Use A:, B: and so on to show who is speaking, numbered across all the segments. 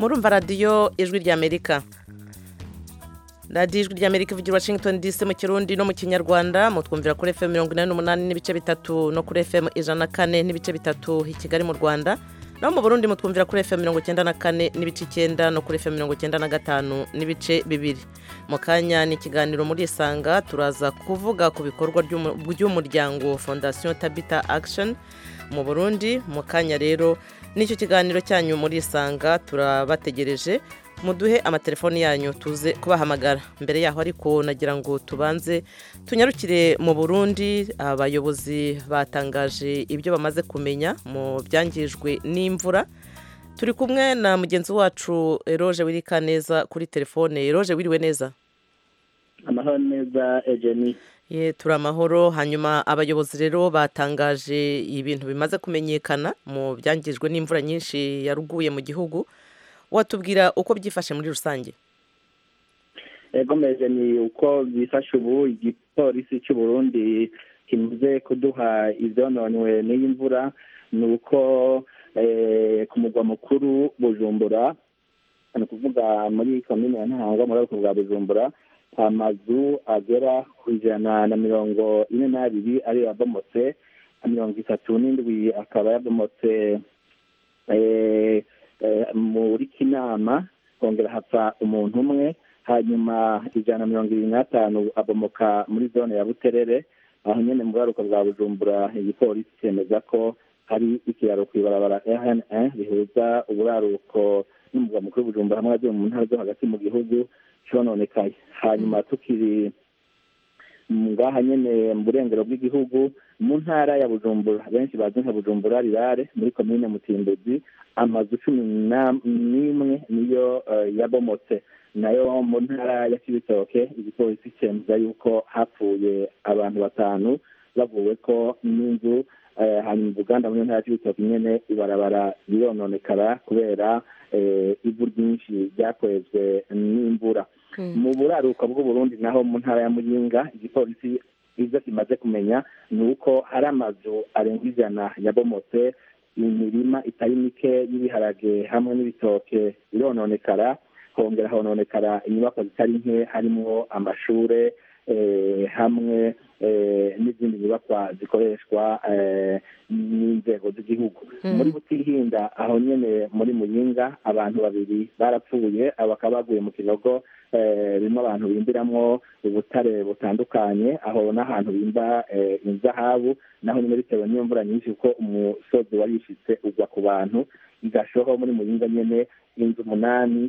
A: murumva radiyo ijwi ry'amerika radiyo ijwi ry'amerika ivugira washington dc mu kirundi no mu kinyarwanda mutwumvira kuri fm mirongo inani n'umunani n'ibice bitatu no kuri fm ijana na kane n'ibice bitatu i kigali mu rwanda naho mu burundi mutwumvira kuri fm mirongo icyenda na kane n'ibice icyenda no kuri fm mirongo icyenda na gatanu n'ibice bibiri mu kanya ni ikiganiro muri isanga turaza kuvuga ku bikorwa by'umuryango fondasiyo tabita action mu burundi mu kanya rero n'icyo kiganiro cyanyu muri isanga turabategereje muduhe amatelefoni yanyu tuze kubahamagara mbere yaho ariko nagira ngo tubanze tunyarukire mu burundi abayobozi batangaje ibyo bamaze kumenya mu byangijwe n'imvura turi kumwe na mugenzi wacu eroge wirika neza kuri telefone eroge wiriwe neza
B: amahoro neza ejeni
A: ye turi amahoro hanyuma abayobozi rero batangaje ibintu bimaze kumenyekana mu byangijwe n'imvura nyinshi yaruguye mu gihugu watubwira uko byifashe muri rusange
B: ego meze ni uko byifashe ubu igipolisi cy'u Burundi kimaze kuduha ibyononwe n'iyi mvura ni uko ku mugwa mukuru bujumbura ni ukuvuga muri komine ya ntahangwa muri ariko bwa bujumbura amazu agera ku ijana na mirongo ine n'abiri ariyo yabomotse mirongo itatu n'indwi akaba yabomotse muri kinama kongera hapfa umuntu umwe hanyuma ijana na mirongo irindwi n'atanu abomoka muri zone ya buterere aho nyine mu buraruko bwa bujumbura igipolisi cyemeza ko hari ikiraro ku ibarabara rn rihuza uburaruko n'umugwa mukuru w'ubujumbura hamwe agiye mu ntara zo hagati mu gihugu cyononekaye hanyuma tukiri ngaha nyine mu burengero bw'igihugu mu ntara ya bujumbura benshi bazi nka bujumbura rirare muri komine mutimbuzi amazu cumi n'imwe niyo yabomotse nayo mu ntara ya kibitoke igipolisi cyemeza yuko hapfuye abantu batanu bavuwe ko n'inzu hanyuma ubuganda muri ntara ya kibitoke nyine ibarabara rirononekara kubera ivu ryinshi ryakwezwe n'imvura mu buraruko bw'uburundi naho mu ntara ya muyinga igipolisi ibyo kimaze kumenya ni uko hari amazu arenga ijana yabomotse imirima itari mike y'ibiharage hamwe n'ibitoke birononekara hongera hononekara inyubako zitari nke harimo amashure hamwe n'izindi nyubakwa zikoreshwa n'inzego z'igihugu muri butihinda aho nyine muri muyinga abantu babiri barapfuye bakaba baguye mu kinogo birimo abantu bimbiramwo ubutare butandukanye aho n'ahantu bimba inzahabu naho nyine bitewe n'iyo mvura nyinshi kuko umusozi warishitse ugwa ku bantu igashoho muri muyinga nyine inzu umunani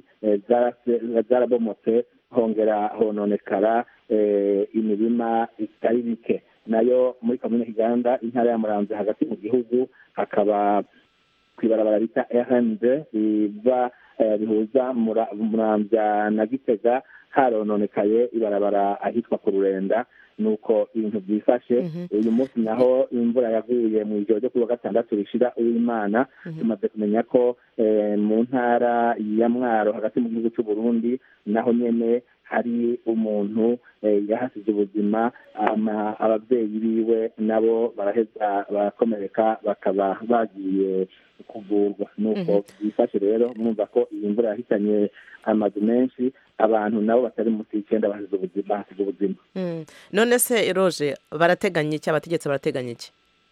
B: zarabomotse hongera hononekara imirima itari bike nayo muri komine kiganda intara ya muramvya hagati mu gihugu hakaba kw'ibarabara bita rnd riva rihuza muramvya na gitega harononekaye ibarabara ahitwa ku rurenda nuko ibintu byifashe uyu munsi naho imvura yaguye mu ijoro ryo kuri wa gatandatu rishira uwimana tumaze kumenya ko mu ntara ya mwaro hagati mu gihugu cy'u burundi naho nyene hari umuntu yahasize ubuzima ababyeyi biwe nabo baraheza barakomereka bakaba bagiye kuvurwa nuko byifashe rero mwumva ko iyi mvura yahitanye amazu menshi abantu nabo batari munsi y'icyenda bahasize ubuzima
A: none se roje barateganya iki abategetsi barateganya iki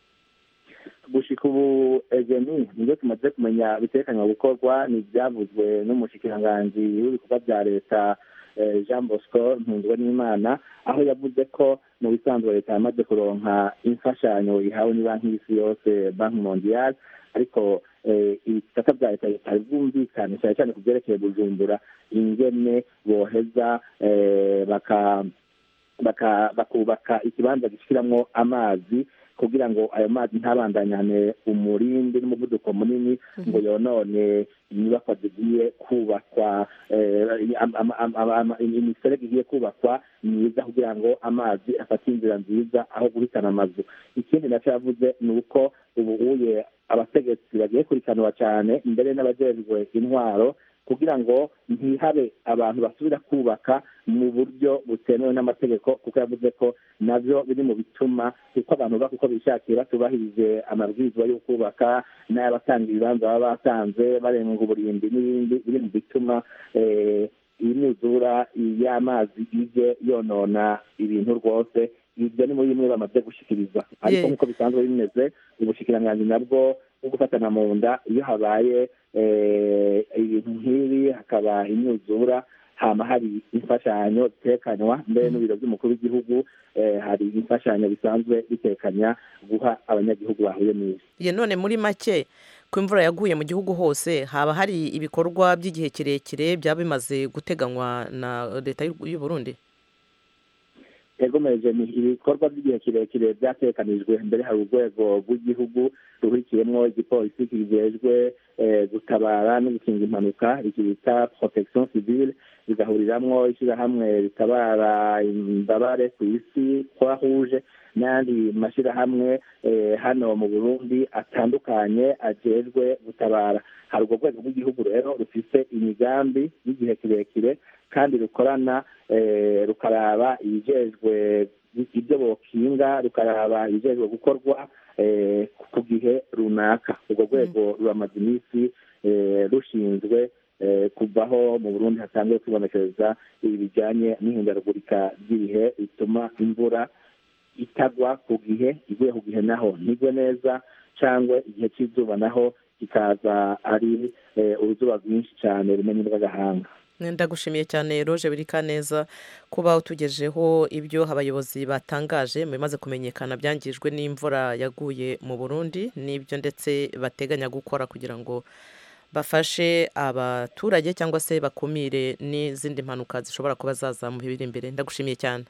B: gushika ubu egeni nibyo tumaze kumenya bitekanywa gukorwa ni ibyavuzwe n'umushikiranganji w'ibikorwa bya leta jean bosco ntunzwe n'imana aho yavuze ko mu bisanzwe leta yamaze kuronka imfashanyo ihawe ni banki y'isi yose banki mondiyali ariko ibisata bya leta bitari bwumvikane cyane cyane ku byerekeye bujumbura ingene boheza bakubaka ikibanza gishyiramo amazi kugira ngo ayo mazi ntabandanyane umurindi n'umuvuduko munini ngo yonone inyubakwa zigiye kubakwa imiserege igiye kubakwa myiza kugira ngo amazi afate inzira nziza aho guhitana amazu ikindi nacyo yavuze ni uko ubu uye abategetsi bagiye kurikanwa cyane mbere n'abajejwe intwaro kugira ngo ntihabe abantu basubira kubaka mu buryo butemewe n'amategeko kuko yavuze ko nabyo biri mu bituma kuko abantu bubaka uko bishakiye batubahirije amabwiriza yo kubaka n'ay'abatanga ibibanza baba batanze barenga uburimbi n'ibindi biri mu bituma imyuzura y'amazi ije yonona ibintu rwose ibyo ni muri bimwe bamaze gushikiriza ariko nk'uko bisanzwe bimeze ubushikiranganji nabwo bwo gufatana mu nda iyo habaye ibintu nk'ibi hakaba imyuzura hama hari imfashanyo zitekanywa mbere n'ibiro by'umukuru w'igihugu hari imfashanyo bisanzwe bitekanya guha abanyagihugu bahuye n'ibi
A: ye none muri make ko imvura yaguye mu gihugu hose haba hari ibikorwa by'igihe kirekire byaba bimaze guteganywa na leta y'u Burundi
B: yagomeje ni ibikorwa by'igihe kirekire byatekanijwe mbere hari urwego rw'igihugu ruhurikiyemo igipolisi kijejwe gutabara no gukinga impanuka iki bita protection civile bigahuriramwo ishyirahamwe ritabara imbabare ku isi croix rouge n'ayandi mashyirahamwe hano mu burundi atandukanye ajejwe gutabara hari urwo rwego rw'igihugu rero rufise imigambi y'igihe kirekire kandi rukorana rukaraba ibijejwe ibyo bokinga rukaraba ibijejwe gukorwa ku gihe runaka urwo rwego ruramaze iminsi rushinzwe kuvaho mu burundi hasanzwe kwibonekeza ibi bijyanye n'ihindagurika ry'ibihe bituma imvura itagwa ku gihe iguye ku gihe naho ntigwe neza cyangwa igihe cy'izuba naho kikaza ari uruzuba rwinshi cyane rumenya rw'agahanga
A: ndagushimiye cyane roje birika neza kuba utugejeho ibyo abayobozi batangaje mu bimaze kumenyekana byangijwe n'imvura yaguye mu burundi n'ibyo ndetse bateganya gukora kugira ngo bafashe abaturage cyangwa se bakumire n'izindi mpanuka zishobora kuba zaza mu biri imbere ndagushimiye cyane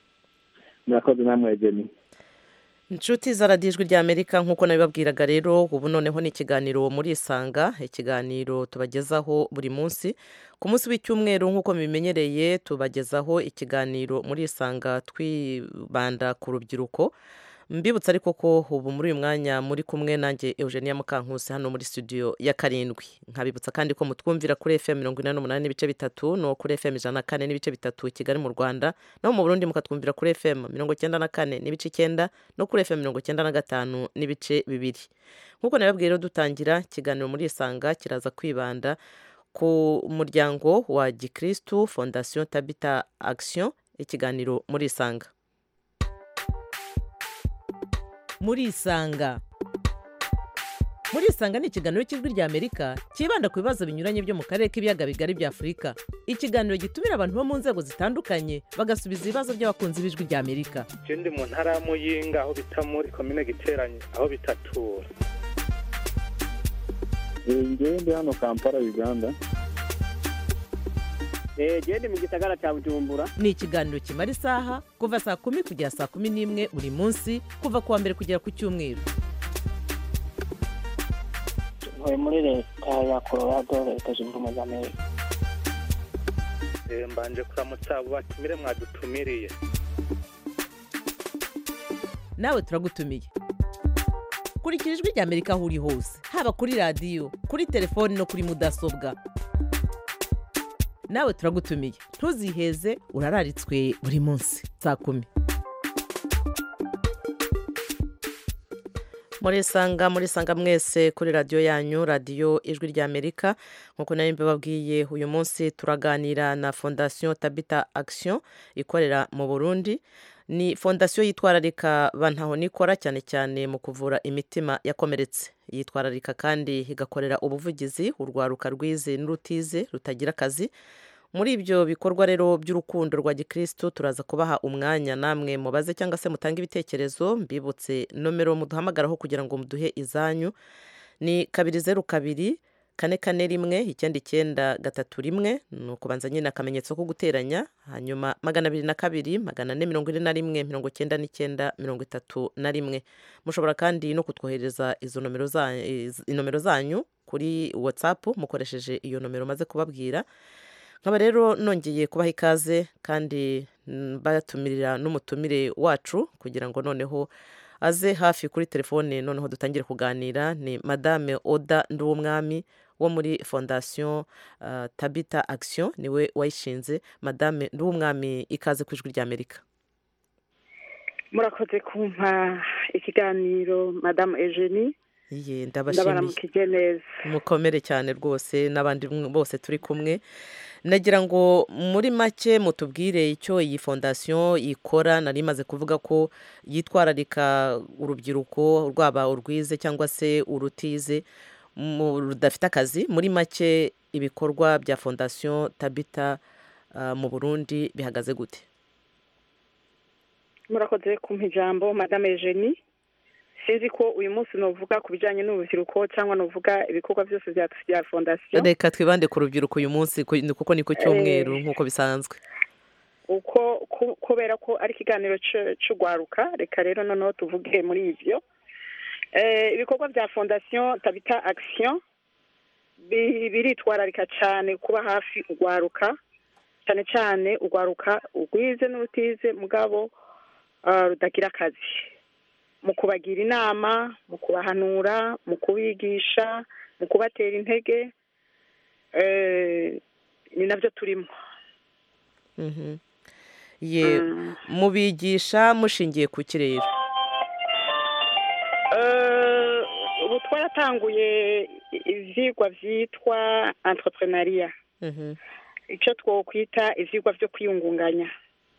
B: murakoze namwe jeni
A: inshuti zaradijwi rya amerika nk'uko nabibabwiraga rero ubu noneho ni ikiganiro muri isanga ikiganiro tubagezaho buri munsi ku munsi w'icyumweru nk'uko mubimenyereye tubagezaho ikiganiro muri isanga twibanda ku rubyiruko mbibutsa ariko ko ubu muri uyu mwanya muri kumwe nanjye eugenia mukankusi hano muri studio ya karindwi nkabibutsa kandi ko mutwumvira kuri fm mirongo inani n'umunani n'ibice bitatu no kuri fm ijana na kane n'ibice bitatu i kigali mu rwanda no mu burundi mukatwumvira kuri fm mirongo icyenda na kane n'ibice icyenda no kuri fm mirongo icyenda na gatanu n'ibice bibiri nk'uko nababwiye rero dutangira ikiganiro muri isanga kiraza kwibanda ku muryango wa gikirisitu fondasiyo tabita action ikiganiro muri isanga muri isanga muri isanga ni ikiganiro cy'ijwi rya amerika cyibanda ku bibazo binyuranye byo mu karere k'ibiyaga bigari bya afurika ikiganiro gitumira abantu bo mu nzego zitandukanye bagasubiza ibibazo by'abakunzi b'ijwi rya amerika
C: ndi mu ntara ya muyinga aho bita muri komine giteranye aho bitatura
B: ngewe ndi hano kampala uganda
D: genda mu gisagara cya bujumbura
A: ni ikiganiro kimara isaha kuva saa kumi kugera saa kumi n'imwe buri munsi kuva ku wa mbere kugera ku cyumweru
D: ntuye muri leta ya colorado leta zunze ubumwe za amerika
C: mbanje kuramutsa abo batumire mwadutumiriye
A: nawe turagutumiye kurikira ijwi rya amerika aho uri hose haba kuri radiyo kuri telefoni no kuri mudasobwa nawe turagutumiye ntuziheze urararitswe buri munsi saa kumi muri sanga muri sanga mwese kuri radiyo yanyu radiyo ijwi rya amerika nk'uko nari mbibabwiye uyu munsi turaganira na fondasiyo tabita action ikorera mu burundi ni fondasiyo yitwararika bantaho nikora cyane cyane mu kuvura imitima yakomeretse yitwararika kandi igakorera ubuvugizi urwaruka rwize n'urutize rutagira akazi muri ibyo bikorwa rero by'urukundo rwa gikirisitu turaza kubaha umwanya namwe mubaze cyangwa se mutange ibitekerezo mbibutse nomero muduhamagaraho kugira ngo muduhe izanyu ni kabiri zeru kabiri kane kane rimwe icyenda icyenda gatatu rimwe ni ukubanza nyine akamenyetso ko guteranya hanyuma magana abiri na kabiri magana ane mirongo ine na rimwe mirongo icyenda n'icyenda mirongo itatu na rimwe mushobora kandi no kutwohereza izo nomero zanyu kuri watsapu mukoresheje iyo nomero maze kubabwira nkaba rero nongeye kubaha ikaze kandi batumirira n'umutumire wacu kugira ngo noneho aze hafi kuri telefone noneho dutangire kuganira ni madame oda nduwumwami wo muri fondasiyo tabita action niwe wayishinze madame n'umwami ikaze ku ijwi ry'amerika
E: murakoze kumpa ikiganiro madamu eugenie
A: iye ndabashimiye
E: ndabaramukije neza
A: mukomere cyane rwose n'abandi bose turi kumwe nagira ngo muri make mutubwire icyo iyi fondasiyo ikora nari imaze kuvuga ko yitwararika urubyiruko rwaba urwize cyangwa se urutize rudafite akazi muri make ibikorwa bya fondasiyo tabita mu burundi bihagaze gute
E: murakoze kumpa ijambo madame eugenie sinzi ko uyu munsi nuvuga ku bijyanye n'urubyiruko cyangwa nuvuga ibikorwa byose bya fondasiyo
A: reka twibande ku rubyiruko uyu munsi kuko ni ku cyumweru nk'uko bisanzwe
E: uko kubera ko ari ikiganiro cy'urwaruka reka rero noneho tuvuge muri ibyo ibikorwa bya fondasiyo tabita akisiyo biritwararika cyane kuba hafi urwaruka cyane cyane urwaruka urwize n'urutize mugabo rudagira akazi mu kubagira inama mu kubahanura mu kubigisha mu kubatera intege ni nabyo turimo
A: ye mubigisha mushingiye ku kirere
E: ubu twaratanguye ibyigwa byitwa entrepreneuria icyo twakwita ibyigwa byo kwiyungunganya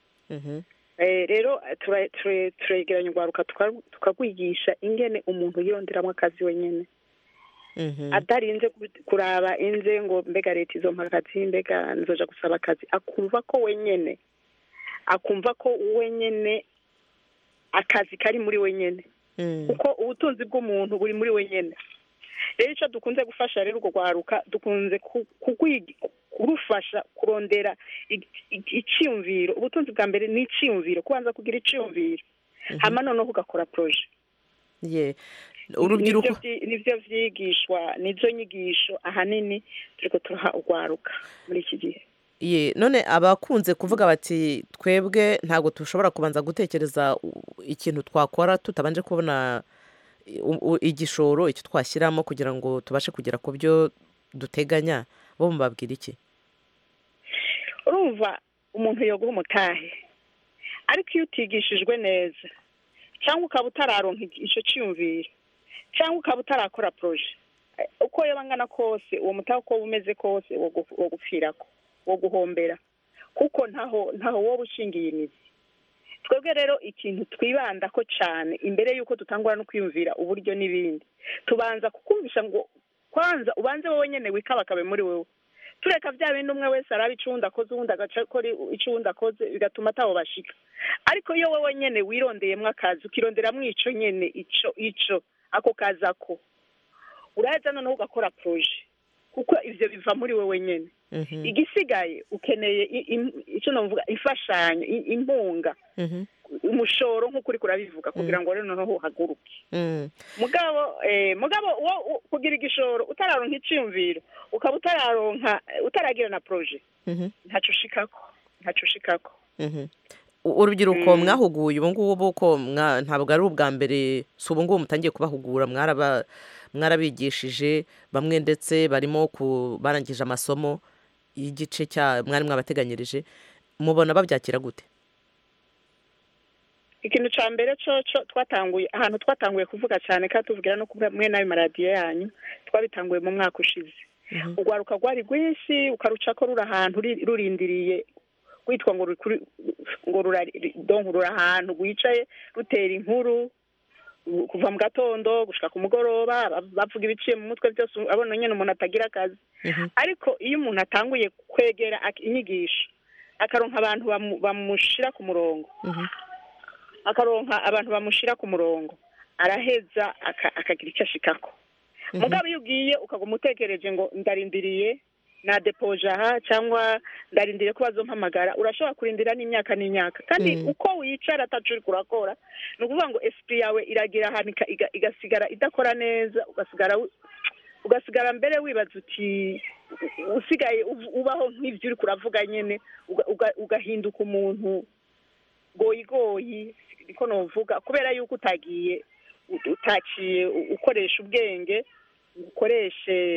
E: rero turegeranya urwaruka tukagwigisha ingene umuntu yironderamo akazi wenyine adarinze kuraba inze ngo mbega leta izo akazi mbega nzoja gusaba akazi akumva ko wenyine akumva ko wenyine akazi kari muri wenyine kuko ubutunzi bw'umuntu buri muri wenyine rero icyo dukunze gufasha rero urwo rwaruka dukunze kurufasha kurondera icyiyumviro ubutunzi bwa mbere ni icyiyumviro kubanza kugira icyiyumviro hama noneho ugakora poroje
A: urubyiruko
E: nibyo byigishwa nibyo nyigisho ahanini turi turaha urwaruka muri iki gihe
A: ye none abakunze kuvuga bati twebwe ntabwo dushobora kubanza gutekereza ikintu twakora tutabanje kubona igishoro icyo twashyiramo kugira ngo tubashe kugera ku byo duteganya bo mubabwira iki
E: urumva umuntu yoguha umutahe ariko iyo utigishijwe neza cyangwa ukaba utararonka icyo cyiyumviro cyangwa ukaba utarakora poroje uko yaba angana kose uwo mutahe uko umeze kose wo gupfirako wo guhombera kuko ntaho ntaho wowe ushingiye imizi twebwe rero ikintu twibanda ko cyane imbere y'uko dutangura no kwiyumvira uburyo n'ibindi tubanza kukumvisha ngo kwanza ubanze wowe nyine wikabakabe muri wowe tureka bya bindi umwe wese araba icundi akoze uwundi agaca akora icundi akoze bigatuma ataho bashika ariko iyo wowe nyine wirondeyemo akazi ukironderamo icyo nyine icyo icyo ako kazi ako uraza noneho ugakora poroje kuko ibyo biva muri wowe nyine igisigaye ukeneye icyo navuga imfashanyo impunga umushoro nk'uko uri kurabivuga kugira ngo rero noneho uhaguruke mugabo mugabo kugira igishoro utararonka icyiyumviro ukaba utararonka utaragira na poroje ntacyo ushikako ntacyo ushikako
A: urubyiruko mwahuguye ubu ngubu ko ntabwo ari ubwa mbere si ubu ngubu mutangiye kubahugura mwarabigishije bamwe ndetse barimo barangije amasomo y'igice cya mwari mwabateganyirije mubona babyakira gute
E: ikintu cya mbere cyo twatanguye ahantu twatanguye kuvuga cyane kandi tuvugira no kumwe n'ayo maradiyo yanyu twabitanguye mu mwaka ushize urwaruka rwari rwinshi ukaruca ko ruri ahantu rurindiriye rwitwa ngo ruri ahantu rwicaye rutera inkuru kuva mu gatondo gushaka ku mugoroba bavuga ibiciye mu mutwe byose abona nyine umuntu atagira akazi ariko iyo umuntu atanguye kwegera inyigisho akaronka abantu bamushyira ku murongo akaronka abantu bamushyira ku murongo araheza akagira icyo ashikako mugabo iyo ugiye ukaguma utekereje ngo ndarindiriye na depoje aha cyangwa ndarindiriye ko bazompamagara urashobora kurindira n'imyaka n'imyaka kandi uko wicara atacu uri kurakora ni ukuvuga ngo esipi yawe iragira ahantu igasigara idakora neza ugasigara ugasigara mbere wibaza uti usigaye ubaho nk'ibyo uri kuravuga nyine ugahinduka umuntu goyigoyi niko nuvuga kubera yuko utagiye utaciye ukoresha ubwenge ukoreshe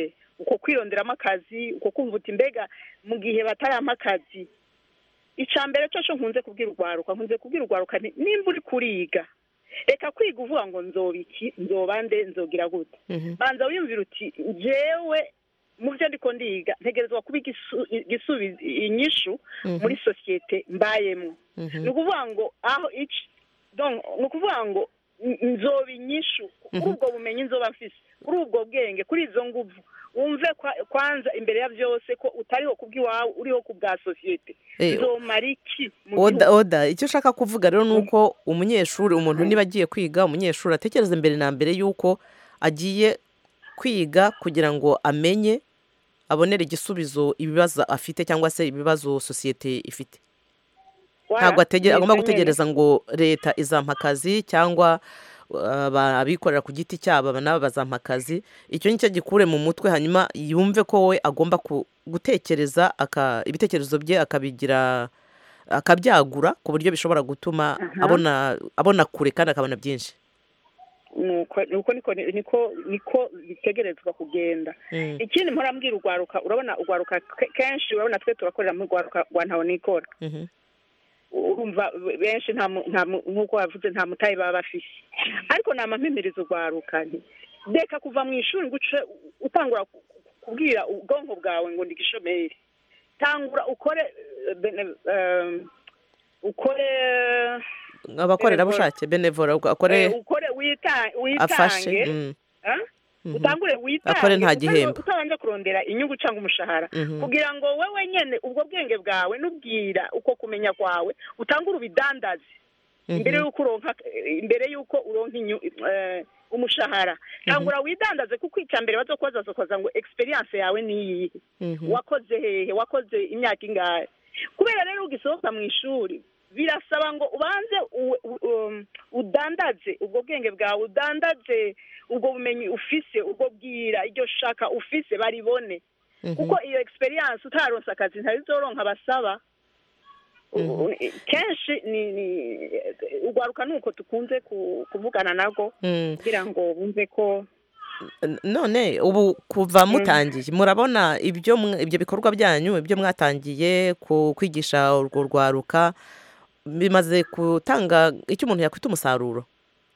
E: uko kwironderamo akazi uko kumva uti mbega mu gihe batarampa akazi icya mbere cyo cyo nkunze kubwira urwaruka nkunze kubwira urwaruka nti nimba uri kuriga reka kwiga uvuga ngo nzoba iki nzoba nde nzogira gute
A: Mhm.
E: banza wiyumvira uti njyewe mu byo ndiko ndiga ntegerezwa kuba igisu- igisubizo inyishu
A: Mhm.
E: muri sosiyete mbayemo
A: Mhm.
E: ni ukuvuga ngo aho iki donc ni ukuvuga ngo n- nzoba inyishu kuri
A: Mhm.
E: ubwo bumenyi nzoba mfise kuri ubwo bwenge kuri izo nguvu wumve kwa- kwanza imbere ya byose ko utariho kubw'iwawe uriho ku bwa sosiyete
A: Eh,
E: nzomara iki mu
A: oda
E: gihugu
A: oda icyo ushaka kuvuga rero ni uko umunyeshuri umuntu niba agiye kwiga umunyeshuri atekereza mbere na mbere y'uko agiye kwiga kugira ngo amenye abonere igisubizo ibibazo afite cyangwa se ibibazo sosiyete ifite ntabwo atege- agomba gutegereza ngo leta izampa akazi cyangwa uh, aba- abikorera ku giti cyabo aba nabo bazampa akazi icyo nicyo gikure mu mutwe hanyuma yumve ko we agomba ku- gutekereza aka- ibitekerezo bye akabigira akabyagura ku buryo bishobora gutuma abona abona kure kandi akabona byinshi
E: nuko nuko niko niko niko bitegerezwa kugenda
A: Mm,
E: ikindi mpora mbwira urwaruka urabona urwaruka ke- kenshi urabona twe turakorera mu rwaruka rwa ntawe nikora
A: mhm,
E: urumva benshi nta mu- nta mu- nk'uko wavuze nta mutayi baba bafise ariko nama mpimiriza urwaruka nti reka kuva mu ishuri ngo uce utangura ku- kubwira ubwonko bwawe ngo ndi gishomeri tangura ukore eh, bene- eh, ukore
A: abakorerabushake benevora
E: eh,
A: akore
E: ukore wita-
A: afashe
E: witange
A: mm,
E: ah?
A: mhm,
E: utangure witange
A: Akore nta
E: utari-
A: gihembo.
E: utabanje kurondera inyungu cyangwa umushahara
A: mhm,
E: kugira ngo wowe nyene ubwo bwenge bwawe n'ubwira uko kumenya kwawe utangure ubidandaze imbere
A: mhm,
E: y'uko uronka imbere y'uko uronka inyu- eh, umushahara tangura widandaze kuko icya mbere bazokubaza bazokubaza ngo experience yawe ni iyihe
A: mhm,
E: wakoze hehe wakoze imyaka ingahe kubera rero ugisohoka mu ishuri birasaba ngo ubanze u- u- um, udandaze ubwo bwenge bwawe udandaze ubwo bumenyi ufise ubwo bwira iryo shaka ufise baribone
A: mhm.
E: kuko iyo experience utaronse akazi ntabizoronka basaba U- kenshi ni ni urwaruka nuko tukunze ku- kuvugana nabwo
A: Mm.
E: kugira ngo bumve ko
A: N- none ubu kuva mutangiye murabona ibyo mwa- ibyo bikorwa byanyu ibyo mwatangiye ku kwigisha urwo rwaruka bimaze gutanga icyo umuntu yakwita umusaruro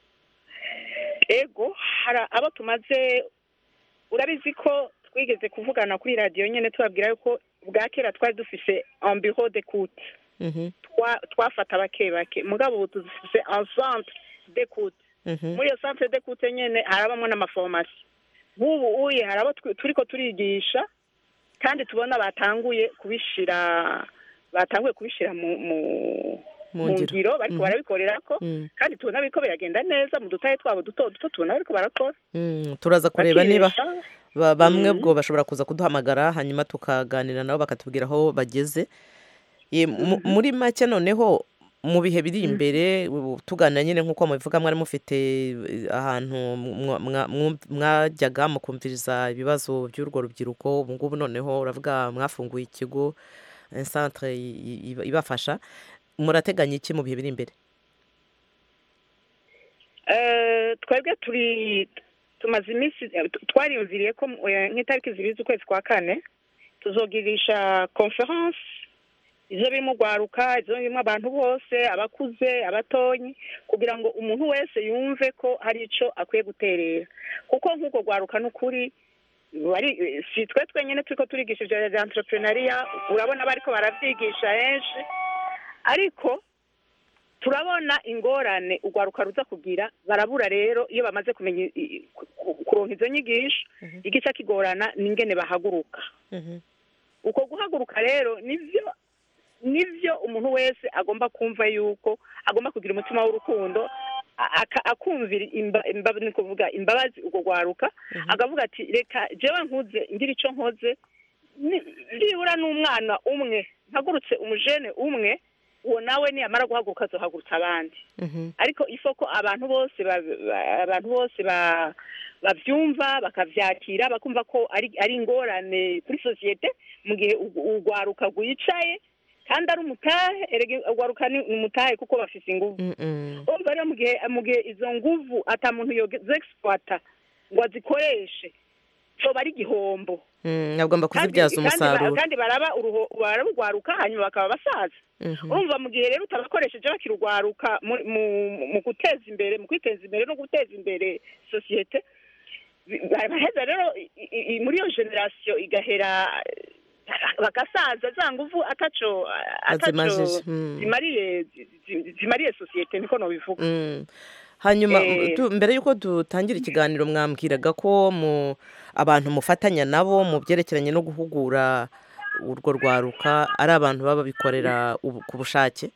E: ego hari abo tumaze urabizi ko twigeze kuvugana kuri radiyo nyine tubabwira yuko bwa kera twari dufise ambiro de kute
A: Mhm,
E: twa- twafata bake bake mugabo ubu dufise encentre de kute
A: mhm,
E: muri iyo centre de kute nyine harabamo n'amaforomasi nk'ubu uye hari abo twi- turiko turigisha kandi tubona batanguye kubishira batanguye kubishira mu mu
A: mu
E: mu
A: ngiro
E: ngiro bariko
A: Mhm.
E: barabikorerako
A: Mm,
E: kandi tubona biriko biragenda neza mu dutahe twabo duto duto tubona bariko barakora
A: mm, turaza kureba niba
E: bakiresha.
A: ba- bamwe
E: Mhm.
A: ubwo bashobora kuza kuduhamagara hanyuma tukaganira nabo bakatubwira aho bageze Ye, mu- muri make noneho mu bihe biri imbere ubu tuganira nyine nk'uko mubivuga mwari mufite eh, ahantu mwa- mwa- mwa- mwajyaga mukumviriza ibibazo by'urwo rubyiruko ubu ngubu noneho uravuga mwafunguye ikigo eh, centre i- i- ibafasha murateganya iki mu bihe biri imbere
E: Eh, twebwe turi tumaze iminsi eh, tu- twariyumviriye ko eh, nk'itariki zibiri z'ukwezi kwa kane tuzogirisha conference izo birimo urwaruka izo birimo abantu bose abakuze abatonyi kugira ngo umuntu wese yumve ko hari ico akwiye guterera kuko nk'uko rwaruka n'ukuri bari eh, si twe twenyine turiko turigisha ivyo vya entrepreneuria urabona bariko baravyigisha henshi ariko turabona ingorane urwaruka ruza kugira barabura rero iyo bamaze kumenya i- i- ku- ku- kuronka izo nyigisho igice kigorana n'ingene bahaguruka uko guhaguruka rero nivyo nivyo umuntu wese agomba kumva yuko agomba kugira umutima w'urukundo a- aka- akumvira imba- imba- ni kuvuga imbabazi urwo rwaruka akavuga ati reka jewe nkuze ngira ico nkoze ni- nibura n'umwana umwe mpagurutse umujene umwe uwo nawe niyamara guhaguruka azohagurutsa abandi
A: Mhm,
E: ariko ifo ko abantu bose ba- ba- abantu bose ba- bavyumva bakavyakira bakumva ko ari ari ingorane kuri sosiyete mu gihe u- urwaruka rwicaye kandi ari umutahe erega urwaruka ni umutahe kuko bafise inguvu
A: mm, mm,
E: urumva rero mu gihe mu gihe izo nguvu ata muntu yozexploita ngo azikoreshe coba ari igihombo
A: Mm, agomba
E: kandi
A: kuzibyaza
E: kandi ba-
A: umusaruro
E: kandi baraba uruho- bararugwaruka hanyuma bakaba basaza
A: Mhm.
E: urumva mu gihe rero utabakoresheje bakirugwaruka mu- mu- mu guteza imbere mu kwiteza imbere no guteza imbere sosiyete bi- baraheza rero i- i- i- muri iyo generasiyo igahera eh, bagasaza za nguvu ataco ataco
A: Azimajije, mm.
E: zimariye zi- zi- zimariye sosiyete niko nobivuga
A: Mm. hanyuma
E: Eh.
A: tu- mbere y'uko dutangira ikiganiro mwambwiraga ko mu abantu mufatanya nabo mu byerekeranye no guhugura urwo rwaruka ari abantu baba bikorera ubu- ku bushake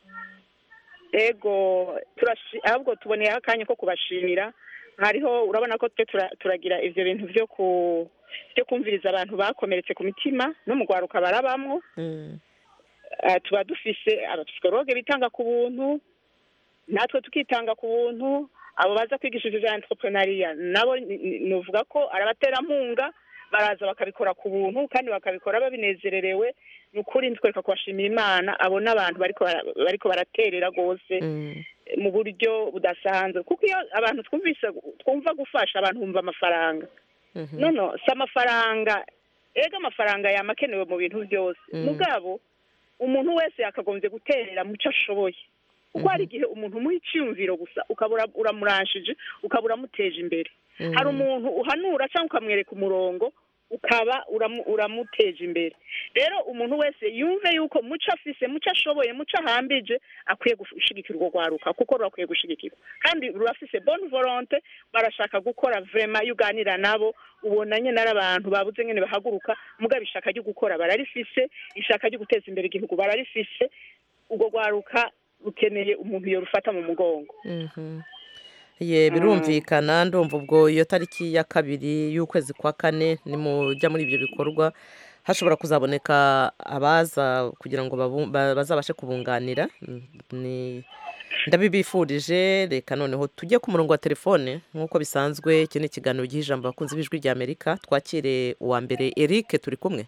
E: ego turashi ahubwo tuboneyeho akanya ko kubashimira hariho urabona ko twe tura- turagira ivyo bintu vyo ku byo kumviriza abantu bakomeretse ku mitima no mu rwaruka barabamwo
A: Mm.
E: Eh, tuba dufise abapsikologe bitanga ku buntu natwe tukitanga ku buntu abo baza kwigisha ivyo vya entrepreneuria nabo ni- ni- novuga ko ari abaterampunga baraza bakabikora ku buntu kandi bakabikora babinezererewe ni ukuri ntitwereka kubashimira imana abo n'abantu bariko bara- bariko baraterera rwose
A: Mm.
E: mu buryo budasanzwe kuko iyo abantu twumvise twumva gufasha abantu bumva amafaranga
A: Mhm.
E: no no si amafaranga ega amafaranga yama akenewe mu bintu byose
A: Mm.
E: mugabo umuntu wese yakagombye guterera mu cyo ashoboye kuko hari igihe umuntu umuha icyiyumviro gusa ukaba ura- uramuranshije ukaba uramuteje imbere
A: Mhm.
E: hari umuntu uhanura cyangwa ukamwereka umurongo ukaba uramu- uramuteje imbere rero umuntu wese yumve yuko muco afise muco ashoboye muco ahambije akwiye gushigikira urwo rwaruka kuko rurakwiye gushigikirwa kandi rurafise bonne volonté barashaka gukora vrema iyo uganira nabo ubona nyene ari abantu babuze nyene bahaguruka mugabo ishaka ryo gukora bararifise ishaka ryo guteza imbere igihugu bararifise urwo rwaruka rukeneye umuntu yorufata mu mugongo
A: Mhm. ye birumvikana ndumva ubwo iyo tariki ya kabiri y'ukwezi kwa kane nimujya muri ibyo bikorwa hashobora kuzaboneka abaza kugira ngo babu- ba- bazabashe kubunganira Mm, ni ndabibifurije reka noneho tujye ku murongo wa telefone nk'uko bisanzwe iki ni ikiganiro giha ijambo abakunzi b'ijwi rya amerika twakire uwa mbere eric turi kumwe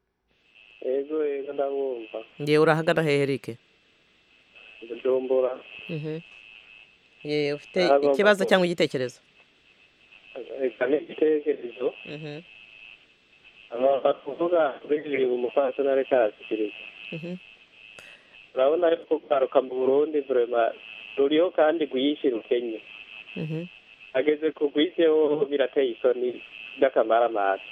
F: ego ego ndabumva
A: ngewe urahagana hehe eric
F: bujumbura
A: Mhm. ye ufite
F: Agomba
A: ikibazo
F: ku-
A: cyangwa igitekerezo
F: reka n'igitekerezo
A: Mhm.
F: abantu kuvuga kuri umupfasoni ariko arashyikiriza
A: Mhm.
F: urabona yuko kwaruka mu burundi vrema ruriho kandi rwinshi rukenye
A: Mhm.
F: ageze ku rwizeho birateye isoni by'akamaramaza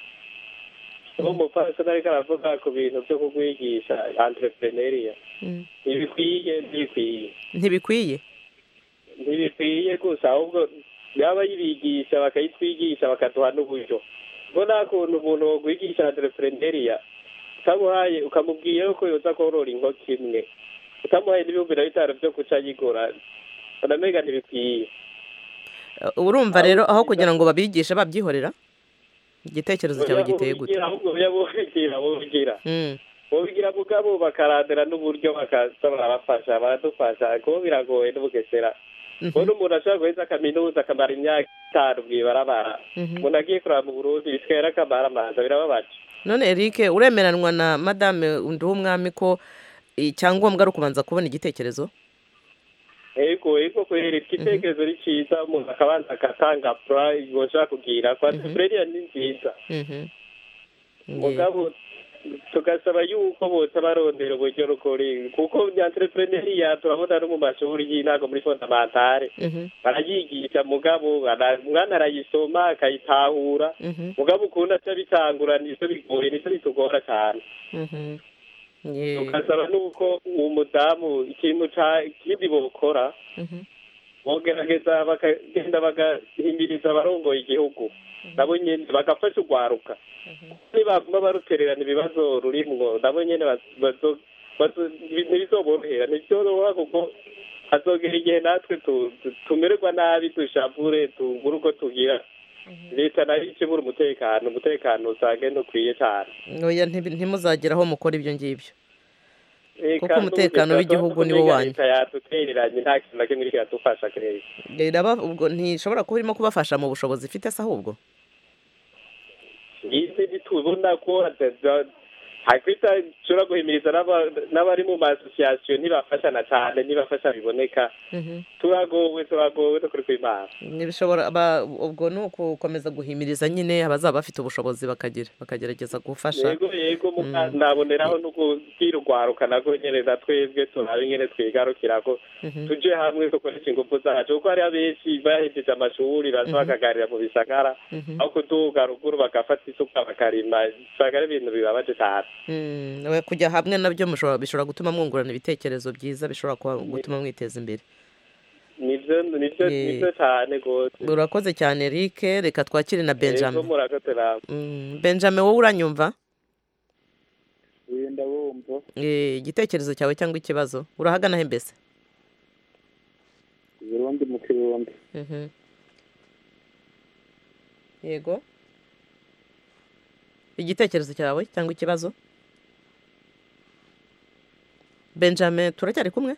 F: uwo umupfasoni ariko aravuga ku bintu byo kugwigisha entrepreneuria
A: Mm.
F: ntibikwiye ntibikwiye
A: ntibikwiye
F: ntibikwiye gusa ahubwo yaba yibigisha bakayitwigisha bakaduha n'uburyo ngo nta kuntu umuntu wogwigisha entrepreneuria utamuhaye ukamubwira yuko yoza korora inkoko imwe utamuhaye n'ibihumbi na bitanu byo guca yigora unamenya ntibikwiye
A: Uh, urumva rero aho kugira ngo babigishe babyihorera igitekerezo cyawe giteye gute
F: ahubwo yabubigira bubigira
A: Mm.
F: bubigira mugabo bakarandira n'uburyo bakaza barabafasha baradufasha kuko biragoye n'ubugesera
A: Mhm.
F: ubona umuntu ashobora guheza kaminuza akamara imyaka itanu mw'ibarabara
A: Mhm.
F: umuntu agiye kuraba mu burundi bitwera akamara amaza birababaje
A: none eric uremeranwa na madame nduwumwami ko icyangombwa ari ukubanza kubona igitekerezo
F: ego ego kubera igitekerezo ni cyiza umuntu akabanza agatanga pura yoshaka kugira kwa entrepreneuria ni nziza
A: Mhm. Ye.
F: mugabo tugasaba yuko bose barondera uburyo rukuri kuko entrepreneuria turabona no mu mashuri y'intango muri fondamentale
A: Mhm.
F: barayigisha mugabo bara- umwana arayisoma akayitahura
A: Mhm.
F: mugabo ukuntu aca bitangura nico bigoye nico bitugora cyane
A: Mhm. Ye.
F: tugasaba nuko uwo mudamu ikintu ca kindi bokora
A: Mhm.
F: bogerageza bakagenda bagahimiriza abarongoye igihugu nabo nyene bagafasha urwaruka nibaguma barutererana ibibazo rurimwo nabo nyene baz- bazo- bazo- ntibizoborohera ntivyoroha kuko hazogera igihe natwe tu- tu- tumererwa nabi dushavure tubure uko tugira leta nayo ikibura umutekano umutekano usange ntukwiye cane
A: oya ntibi- ntimuzagere aho mukora ibyo ngibyo
F: Eh,
A: Kuko
F: kandi
A: umutekano
F: ubu
A: w'igihugu
F: leta
A: ni wo
F: tumenga
A: wanyu.
F: leta yadutereranye nta kintu na kimwe iriko iradufasha kirezi
A: iraba ubwo ntishobora kuba irimo kubafasha mu bushobozi ifite se ahubwo
F: izi ntitubona ko hataza- hakwita nshobora guhimiriza n'aba- n'abari mu masosiyasiyo ntibafashana cyane ntibafasha biboneka
A: Mhm.
F: turagowe turagowe no kuri kw'imana
A: Ntibishobora aba- ubwo ni ukukomeza guhimiriza nyine abazaba bafite ubushobozi bakagira bakagerageza gufasha
F: yego yego muka
A: Mm.
F: naboneraho no kubwira urwaruka nako nyene na twebwe turabe nyene twigarukira ko
A: Mhm.
F: tuje hamwe dukoresha ingufu zacu kuko hariho abenshi bahejeje amashuri baza
A: Mhm.
F: bakagarira mu bisagara
A: Mhm.
F: aho kuduga ruguru bagafata isuka bakarima usanga ari ibintu bibabaje cyane
A: Mm, we kujya hamwe nabyo mushobora- bishobora gutuma mwungurana ibitekerezo byiza bishobora kuba- gutuma mwiteza imbere
F: nivyo nivyo
A: Eh.
F: nivyo cyane rwose
A: urakoze cyane Eric reka twakire na
F: Yego,
A: benjamin
F: murakoze namwe
A: Mm, benjamin wowe uranyumva
B: wenda wumva
A: Eh, igitekerezo cyawe cyangwa ikibazo urahagana he mbese
B: burundi mu kirundi
A: Mhm. yego igitekerezo cyawe cyangwa ikibazo benjamin turacyari kumwe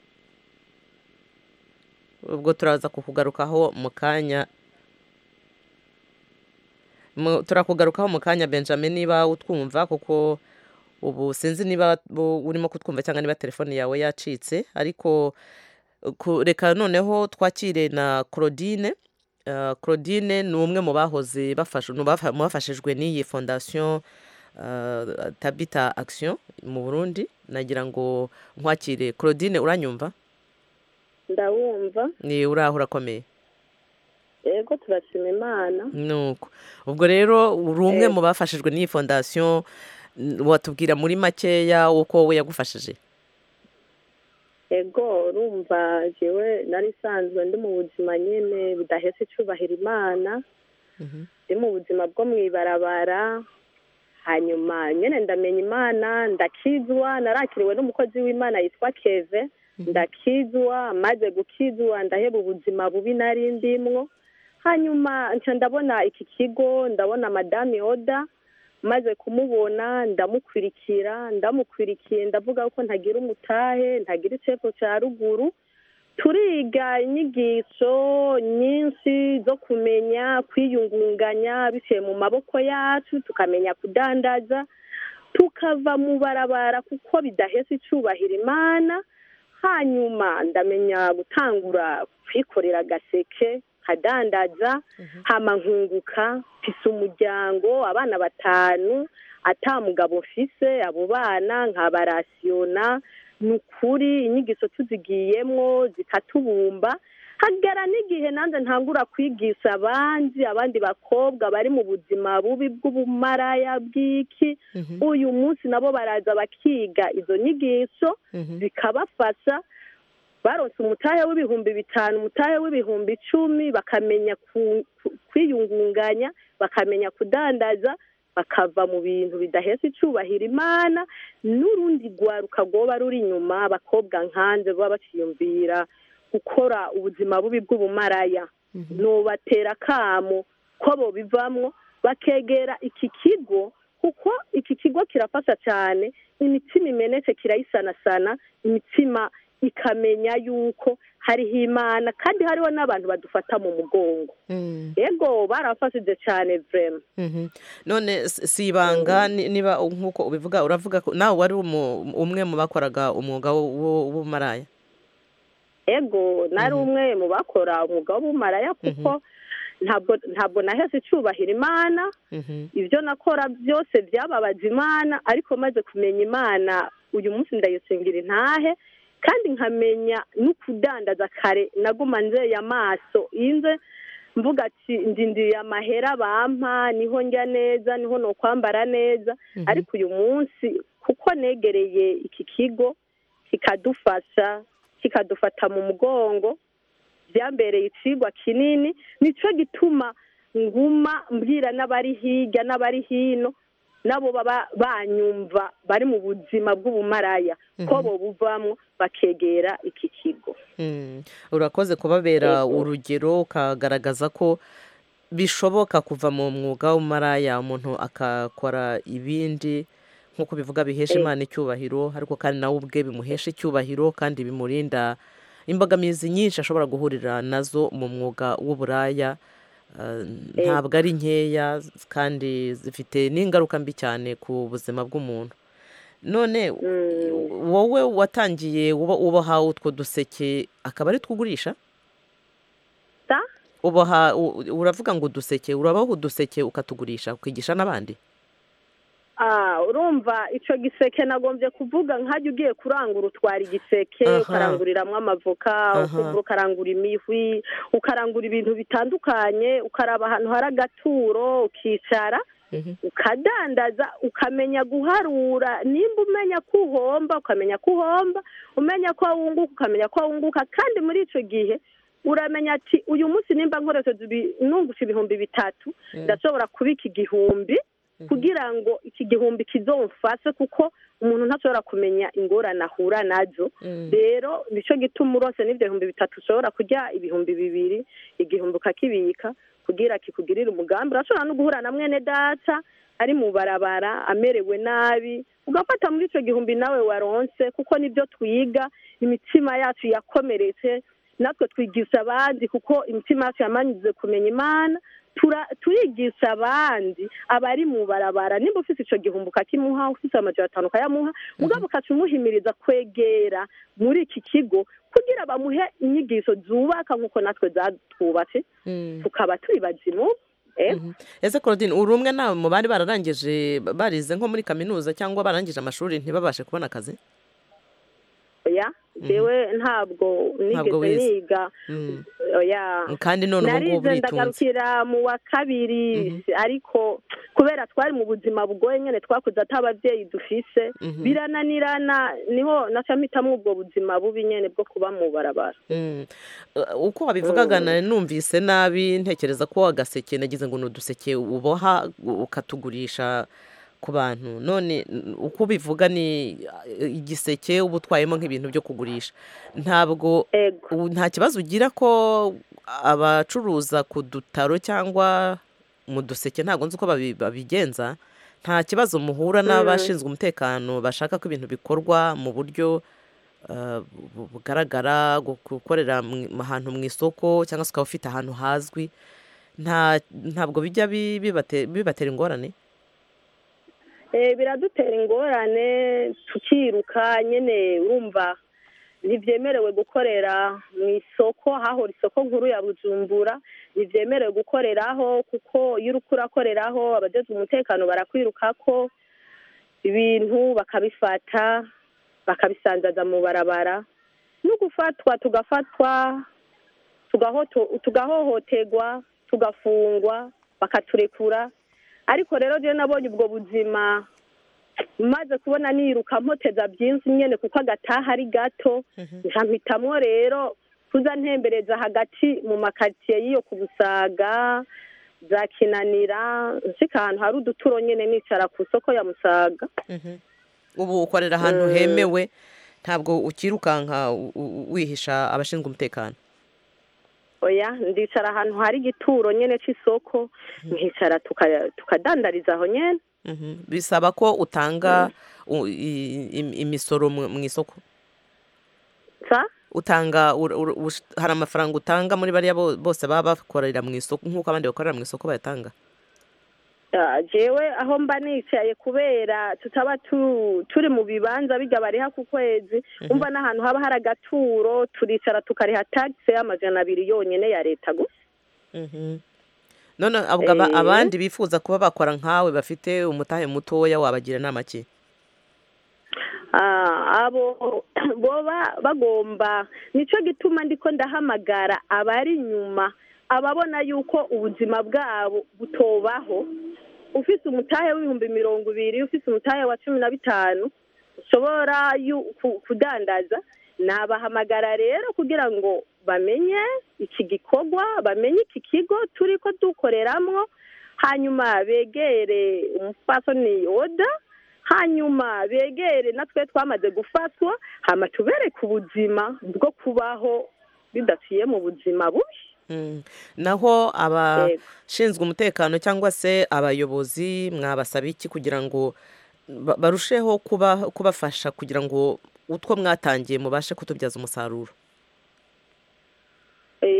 A: ubwo turaza kukugarukaho mu kanya Mu- turakugarukaho mu kanya benjamin niba utwumva kuko ubu sinzi niba bu- urimo kutwumva cyangwa niba telefone yawe yacitse ariko ku- reka noneho twakire na claudine Uh, claudine ni umwe mu bahoze bafashe mu bafa- mu bafashijwe n'iyi fondasiyo uh, tabita action mu burundi nagira ngo nkwakire claudine uranyumva
G: ndawumva
A: ni uraho urakomeye
G: yego turashima imana
A: nuko ubwo rero uri umwe
G: Eh.
A: mu bafashijwe n'iyi fondasiyo n- watubwira muri makeya uko wowe yagufashije
G: yego urumva jewe nari isanzwe ndi mu buzima nyine budahese icubahira imana
A: Mhm.
G: ndi mu buzima bwo mu ibarabara hanyuma nyine ndamenya imana ndakizwa narakiriwe n'umukozi w'imana yitwa keve ndakizwa maze gukizwa ndaheba ubuzima bubi nari ndimwo hanyuma nca ndabona iki kigo ndabona madame oda maze kumubona ndamukwirikira ndamukwirikiye ndavuga ko ntagira umutahe ntagira icepfo cya ruguru turiga inyigisho nyinshi zo kumenya kwiyungunganya biciye mu maboko yacu tukamenya kudandaza tukava mu barabara kuko bidahese icubahira imana hanyuma ndamenya gutangura kwikorera agaseke kadandaza hama nkunguka mfise umuryango abana batanu ata mugabo mfise abo bana nkabarasiyona ni ukuri inyigisho tuzigiyemwo zikatubumba hagera n'igihe nanjye ntangura kwigisha abandi abandi bakobwa bari mu buzima bubi bw'ubumaraya bw'iki
A: Mhm.
G: uyu munsi nabo baraza bakiga izo nyigisho
A: Mhm.
G: zikabafasha baronse umutahe w'ibihumbi bitanu umutahe w'ibihumbi icumi bakamenya ku- ku- kwiyungunganya bakamenya kudandaza bakava mu bintu bidahese icubahira imana n'urundi rwaruka rwoba ruri inyuma abakobwa nkanze baba baciyumvira gukora ubuzima bubi bw'ubumaraya nubatera akamo ko bobivamwo bakegera iki kigo kuko iki kigo kirafasha cyane imitsima imenetse kirayisanasana imitsima ikamenya yuko hariho imana kandi hariho n'abantu badufata mu mugongo
A: Mm.
G: yego barafashije cyane vrema
A: Mhm. none s- si ibanga ni- niba nk'uko ubivuga uravuga ko nawe wari umu- umwe mu bakoraga umwuga wo- wo- w'ubumaraya
G: ego nari
A: Mhm.
G: umwe mu bakora umwuga w'ubumaraya kuko ntabwo ntabwo naheze icubahira imana
A: Mhm.
G: ibyo nakora byose byababaza imana ariko maze kumenya imana uyu munsi ndayisingira intahe kandi nkamenya no kudandaza kare naguma nzeye amaso inze mvuga ati ndindiriye amahera bampa niho njya neza niho no kwambara neza
A: Mhm.
G: ariko uyu munsi kuko negereye iki kigo kikadufasha kikadufata mu mugongo byambereye icigwa kinini nicyo gituma nguma mbwira n'abari hirya n'abari hino nabo baba banyumva bari mu buzima bw'ubumaraya ko
A: Mhm.
G: bo buvamwo bakegera iki kigo
A: Mm. urakoze kubabera
G: Yego.
A: urugero ukagaragaza ko bishoboka kuva mu mwuga w'umaraya umuntu akakora ibindi nk'uko bivuga bihesha
G: Eh.
A: imana icyubahiro ariko kandi nawe ubwe bimuhesha icyubahiro kandi bimurinda imbogamizi nyinshi ashobora guhurira nazo mu mwuga w'uburaya ah, ntabwo ari nkeya kandi zifite n'ingaruka mbi cyane ku buzima bw'umuntu none wowe watangiye uba uboha utwo duseke akaba ari two ugurisha
G: Ta?
A: uboha u- uravuga ngo uduseke urabaho uduseke ukatugurisha ukigisha n'abandi
G: Ah, urumva icyo giseke nagombye kuvuga nkajya ugiye kurangura utwara igiseke
A: Aha.
G: ukaranguriramwo amavoka
A: Aha.
G: ukumva ukarangura imihwi ukarangura ibintu bitandukanye ukaraba ahantu hari agaturo ukicara
A: Mhm.
G: ukadandaza ukamenya guharura nimba umenya ko uhomba ukamenya ko uhomba umenya ko wunguka ukamenya ko wunguka kandi muri icyo gihe uramenya ati uyu munsi nimba nkoresheje ibi- nungutse ibihumbi bitatu ndashobora kubika igihumbi kugira ngo iki gihumbi kizomfashe kuko umuntu ntashobora kumenya ingorane ahura nazo rero nicyo gituma urose n'ibyo bihumbi bitatu ushobora kurya ibihumbi bibiri igihumbi ukakibika kugira kikugirire umugambi urashobora no guhura na mwene data ari mu barabara amerewe nabi ugafata muri icyo gihumbi nawe waronse kuko nibyo twiga imitima yacu yakomeretse natwe twigisha abandi kuko imitima yacu yamanyuze kumenya imana tura- turigisha abandi abari mu barabara nimba ufite icyo gihumbi ukakimuha ufite amajana atanu ukayamuha mugabo ukaca umuhimiriza kwegera muri iki kigo kugira bamuhe inyigisho zubaka nk'uko natwe zatwubatse tukaba turi bazimu eh?
A: Mhm. ese claudine uri umwe nawe mu bari bararangije barize nko muri kaminuza cyangwa barangije amashuri ntibabashe kubona akazi
G: oya jewe ntabwo
A: Ntabwo
G: nigeze
A: wize.
G: niga
A: Mm.
G: oya
A: kandi none ubu ngubu
G: narize
A: uritunze
G: ndagarukira mu wa kabiri ariko kubera twari mu buzima bugoye nyine twakuze ati ababyeyi dufise
A: Mhm.
G: birananirana niho naca mpitamo ubwo buzima bubi nyine bwo kuba mu barabara
A: Mm. Uh, uko wabivugaga nari numvise nabi ntekereza ko agaseke nagize ngo ni uduseke uboha ukatugurisha ku bantu none n- uko ubivuga ni uh, igiseke uba utwayemo nk'ibintu byo kugurisha ntabwo
G: ego
A: ubu nta kibazo ugira ko abacuruza ku dutaro cyangwa mu duseke ntabwo nzi uko babi- babigenza nta kibazo muhura n'abashinzwe umutekano bashaka ko ibintu bikorwa mu buryo uh, bu- bugaragara gu- gukorera mu- ahantu mu isoko cyangwa se ukaba ufite ahantu hazwi nta ntabwo bijya bi- bibate- bibatera ingorane
G: Eh, biradutera ingorane tukiruka nyine urumva ntibyemerewe gukorera mu isoko hahora isoko nkuru ya bujumbura ntibyemerewe gukoreraho kuko iyo uri urakoreraho abajejwe umutekano barakwirukako ibintu bakabifata bakabisanzaza mu barabara no gufatwa tugafatwa tugahoto- tugahohoterwa tugafungwa bakaturekura ariko rero rero nabonye ubwo buzima maze kubona niruka mpoteza byinshi nyine kuko agataha ari gato nkampitamwo rero kuza ntembereza hagati mu makaritsiye y'iyo ku busaga za kinanira nshika ahantu hari uduturo nyine nicara ku isoko ya musaga
A: ubu ukorera ahantu hemewe ntabwo ukirukanka u- u- wihisha abashinzwe umutekano
G: oya ndicara ahantu hari igituro nyine c'isoko nkicara tuka- tukadandariza aho nyene
A: Mhm. bisaba ko utanga u- i- im- imisoro mu mu isoko
G: sa
A: utanga ur- ur- ush- hari amafaranga utanga muri bariya bo- bose baba bakorera mu isoko nk'uko abandi bakorera mu isoko bayatanga
G: Ah, jewe aho mba nicaye kubera tutaba tu- turi mu bibanza bijya bariha ku kwezi umva n'ahantu haba hari agaturo turicara tukariha tagisi y'amajana abiri yonyine ya leta gusa
A: Mhm. none ubwo aba-
G: Eh.
A: abandi bifuza kuba bakora nkawe bafite umutahe mutoya wabagira inama ki
G: Ah, abo boba bagomba nicyo gituma ndiko ndahamagara abari inyuma ababona yuko ubuzima bwabo butobaho ufite umutahe w'ibihumbi mirongo ibiri ufite umutahe wa cumi na bitanu ushobora yu- ku- kudandaza nabahamagara rero kugira ngo bamenye iki gikorwa bamenye iki kigo turi ko dukoreramwo hanyuma begere umupfasoni oda hanyuma begere natwe twamaze gufatwa hama tubereke ubuzima bwo kubaho bidaciye mu buzima bubi
A: Mm. naho
G: Yego.
A: abashinzwe umutekano cyangwa se abayobozi mwabasaba iki kugira ngo ba- barusheho kuba kubafasha kugira ngo utwo mwatangiye mubashe kutubyaza umusaruro
G: Eh, icyo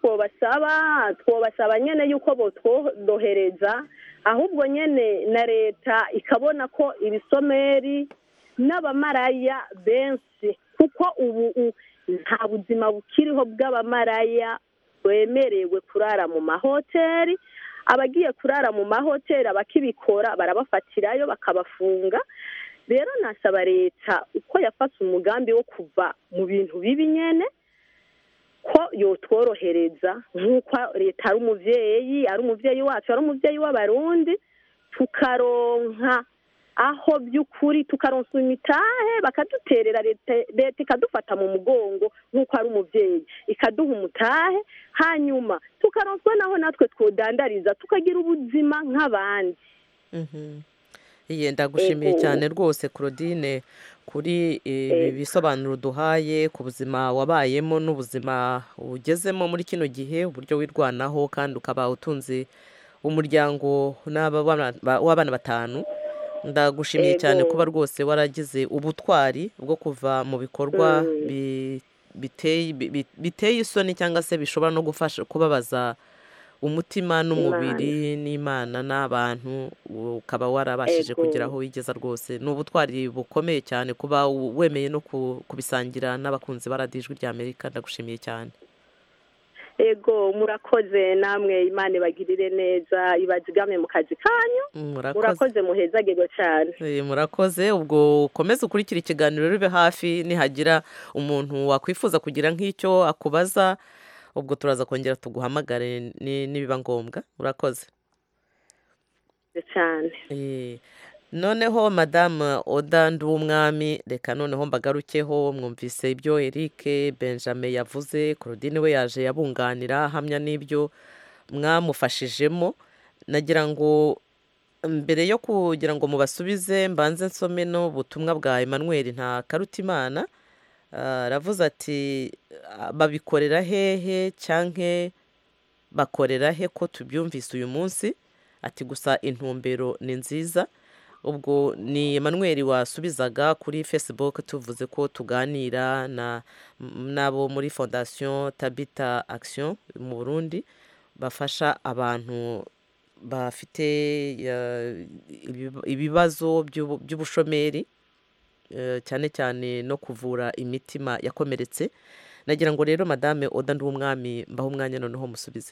G: twobasaba twobasaba nyene yuko botworohereza ahubwo nyene na leta ikabona ko ibisomeri n'abamaraya benshi kuko ubu u- nta buzima bukiriho bw'abamaraya bemerewe kurara mu mahoteli abagiye kurara mu mahoteli abakibikora barabafatirayo bakabafunga rero nasaba leta uko yafashe umugambi wo kuva mu bintu bibi nyene ko yotworohereza nk'uko leta ari umuvyeyi ari umuvyeyi wacu ari umuvyeyi w'abarundi tukaronka aho by'ukuri tukaronsa imitahe bakaduterera leta leta ikadufata mu mugongo nk'uko ari umuvyeyi ikaduha umutahe hanyuma tukaronswa naho natwe twodandariza tukagira ubuzima nk'abandi
A: Mhm. Iye ndagushimiye
G: Ego.
A: cyane rwose Claudine kuri ibi
G: Ego.
A: bisobanuro duhaye ku buzima wabayemo n'ubuzima ugezemo muri kino gihe uburyo wirwanaho kandi ukaba utunze umuryango n'aba bana- ba- w'abana batanu ndagushimiye cyane
G: Ego.
A: kuba rwose waragize ubutwari bwo kuva mu bikorwa
G: Mm.
A: bi- biteye bi- bi- biteye isoni cyangwa se bishobora no gufasha kubabaza umutima n'umubiri n'imana n'abantu ukaba warabashije
G: Ego.
A: kugera aho wigeza rwose ni ubutwari bukomeye cyane kuba u- wemeye no ku- kubisangira n'abakunzi ba radiyo ijwi rya amerika ndagushimiye cyane
G: ego murakoze namwe imana ibagirire neza ibazigame mu kazi kanyu
A: murakoze
G: murakoze muhezagirwe cyane
A: Eh, murakoze ubwo ukomeze ukurikira ikiganiro ribe hafi nihagira umuntu wakwifuza kugira nk'icyo akubaza ubwo turaza kongera tuguhamagare ni- nibiba ngombwa urakoze
G: cyane
A: Eh, noneho madamu oda nduwumwami reka noneho mbagarukeho mwumvise ibyo eric benjamin yavuze claudine we yaje yabunganira ahamya n'ibyo mwamufashijemo nagira ngo mbere yo kugira ngo mubasubize mbanze nsome n'ubutumwa bwa emmanuel nta karutimana Ah, aravuze ati "Ah, babikorera hehe cyangwa bakorera he ko tubyumvise uyu munsi ati gusa intumbero ni nziza ubwo ni Emmanuel wasubizaga kuri facebook tuvuze ko tuganira na n'abo muri fondation tabita action mu burundi bafasha abantu bafite eh, ibiba- ibibazo by'ubu- by'ubushomeri eh, cyane cyane no kuvura imitima yakomeretse nagira ngo rero madame oda nduwumwami mbaho umwanya noneho musubize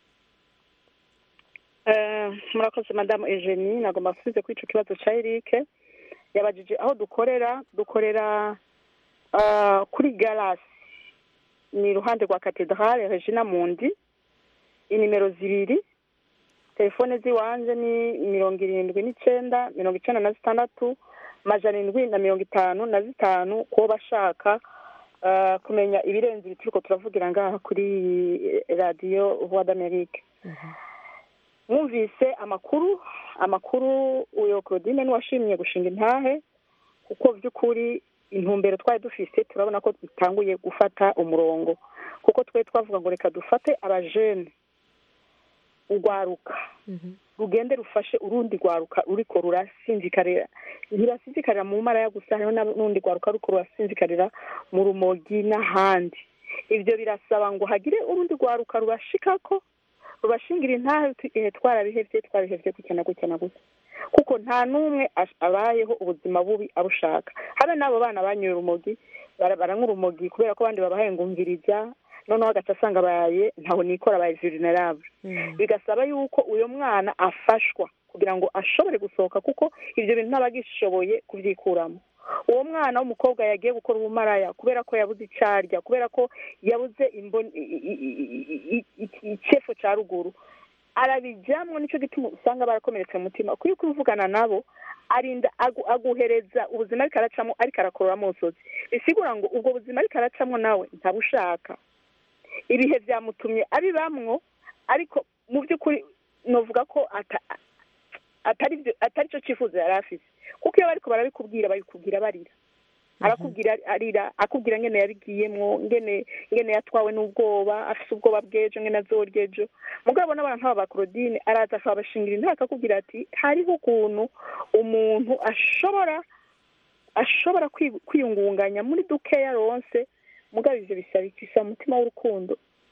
E: Eh, murakoze madamu eugenie nagomba gusubize kuri icyo kibazo cya eric yabajije aho dukorera dukorera ah, kuri garasi ni iruhande rwa katedrale regina mundi inimero zibiri telefone z'iwanjye ni mirongo irindwi n'icyenda mirongo icyenda na zitandatu majana indwi na mirongo itanu na zitanu kuwo bashaka ah, kumenya ibirenze ibi turiko turavugira ngaha kuri radiyo voix d'amerique mwumvise amakuru amakuru uyo claudine niwashimye gushinga intahe kuko by'ukuri intumbero twari dufise turabona ko dutanguye gufata umurongo kuko twe twavuga ngo reka dufate abajene urwaruka rugende rufashe urundi rwaruka ruriko rurasinzikarira ntirasinzikarira mu maraya gusa hariho n'urundi rwaruka ruriko rurasinzikarira mu rumogi n'ahandi ibyo birasaba ngo hagire urundi rwaruka rubashikako rubashingira intahe uti ehe twarabihevye twarabihevye gutya na gutya na gutya kuko nta n'umwe ash- abayeho ubuzima bubi abushaka habe n'abo bana banyoye urumogi bara- baranywa urumogi kubera ko abandi babahaye ngumviriza noneho agaca asanga abaye ntaho nikora abaye vulnerable bigasaba yuko uyo mwana afashwa kugira ngo ashobore gusohoka kuko ibyo bintu ntaba agishoboye kubyikuramo uwo mwana w'umukobwa yagiye gukora ubumaraya kubera ko yabuze icyo arya kubera ko yabuze imboni- i- i- i- i- i- icyefo cya ruguru arabijyamwo nicyo gituma usanga barakomeretse mu mutima kuko iyo uri kuvugana nabo arinda agu- aguhereza ubuzima ariko aracamo ariko arakorora amusozi bisigura ngo ubwo buzima ariko aracamo nawe ntabushaka ibihe byamutumye abibamwo ariko mu by'ukuri novuga ko ata- atari byo- atari cyo cyifuzo yari afite kuko iyo bariko barabikubwira babikubwira barira arakubwira arira akubwira ngene yabigiyemwo ngene ngene yatwawe n'ubwoba afise ubwoba bw'ejo ngene azorya ejo mugabo n'abantu nk'aba ba Claudine araza akabashingira intebe akakubwira ati hariho ukuntu umuntu ashobora ashobora kwi- kwiyungunganya muri dukeya ronse mugabo ivyo bisaba iki bisaba umutima w'urukundo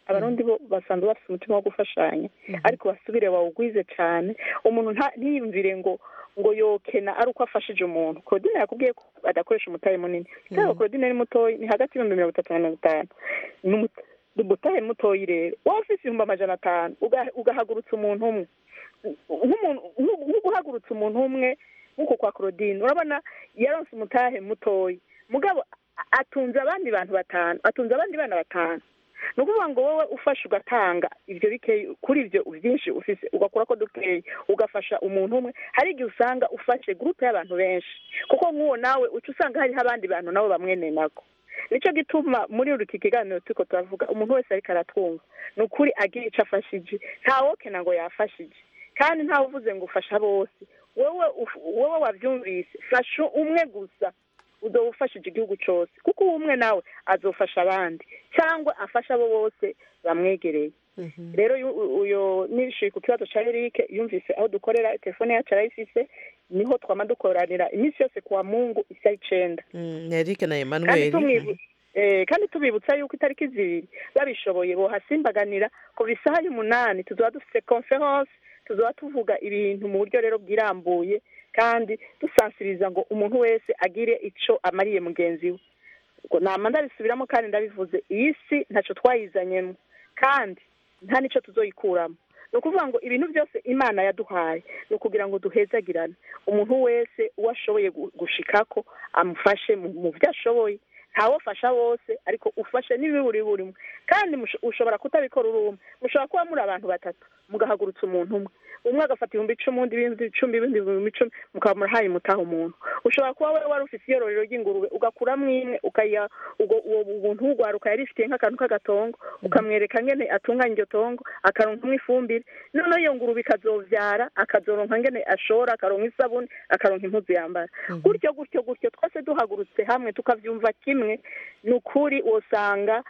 E: abarundi bo basanzwe bafite umutima wo gufashanya ariko basubire bawugwize cyane umuntu nta- ntiyumvire ngo ngo yokena ari uko afashije umuntu claudine yakubwiye ko adakoresha umutahe munini cyangwa claudine ni mutoyi ni hagati y'ibihumbi mirongo itatu na mirongo itanu ni umu- ni umutahe mutoyi rero waba ufite ibihumbi amajana atanu uga- ugahagurutsa umuntu umwe nk'umuntu nk'u- nko guhagurutsa umuntu umwe nk'uko kwa claudine urabona yaronse umutahe mutoyi mugabo a- atunze abandi bantu batanu atunze abandi bana batanu ni ukuvuga ngo wowe ufashe ugatanga ibyo bikeyi kuri ibyo byinshi ufise ugakora ko dukeyi ugafasha umuntu umwe hari igihe usanga ufashe gurupe y'abantu benshi kuko nk'uwo nawe uca usanga hariho abandi bantu nabo bamwene nako nicyo gituma muri iki kiganiro turiko turavuga umuntu wese ariko aratwumva ni ukuri agira icyo afashije ntawokena ngo yafashije kandi ntawe uvuze ngo ufasha bose wowe uf- wowe wabyumvise fasha umwe gusa uzoba ufashije igihugu cyose kuko uwo umwe nawe azofasha abandi cyangwa afasha abo bose bamwegereye rero yu- uyo nishyuye ku kibazo cya erike yumvise aho dukorera telefone yacu arayifise niho twama dukoranira iminsi yose kuwa mungu isaha icenda
A: Mm, Eric na
E: kandi
A: Emmanuel
E: tumwibu- eh, kandi tubibutsa yuko itariki zibiri babishoboye bohasimbaganira ku isaha y'umunani tuzaba dufite conference tuzaba tuvuga ibintu mu buryo rero bwirambuye kandi dusansiriza ngo umuntu wese agire ico amariye mugenzi we ubwo nama ndabisubiramo kandi ndabivuze iyi si ntacyo twayizanyemo kandi nta n'icyo tuzoyikuramo ni ukuvuga ngo ibintu byose imana yaduhaye ni ukugira ngo duhezagirane umuntu wese uwo ashoboye gu- gushikako amufashe mu mu byo ashoboye ntawufasha bose ariko ufashe n'ibiburi burimo kandi musho- ushobora kutabikora uri umwe mushobora kuba muri abantu batatu mugahagurutsa umuntu umwe umwe agafata ibihumbi icumi undi ibihumbi icumi ibindi ibihumbi icumi mukaba murahaye mutaha umuntu ushobora kuba wowe wari ufite iyororero ry'ingurube ugakuramo imwe ukayiha ubwo uwo muntu w'ugwaruka yari ifitiye nk'akantu k'agatongo ukamwereka ngene atunganya iryo tongo akaronkamo ifumbire noneho iyo ngurube ikazovyara akazoronka ngene ashora akaronka isabune akaronka impuzu yambara gutyo gutyo gutyo twese duhagurutse hamwe tukavyumva kimwe ni ukuri wosanga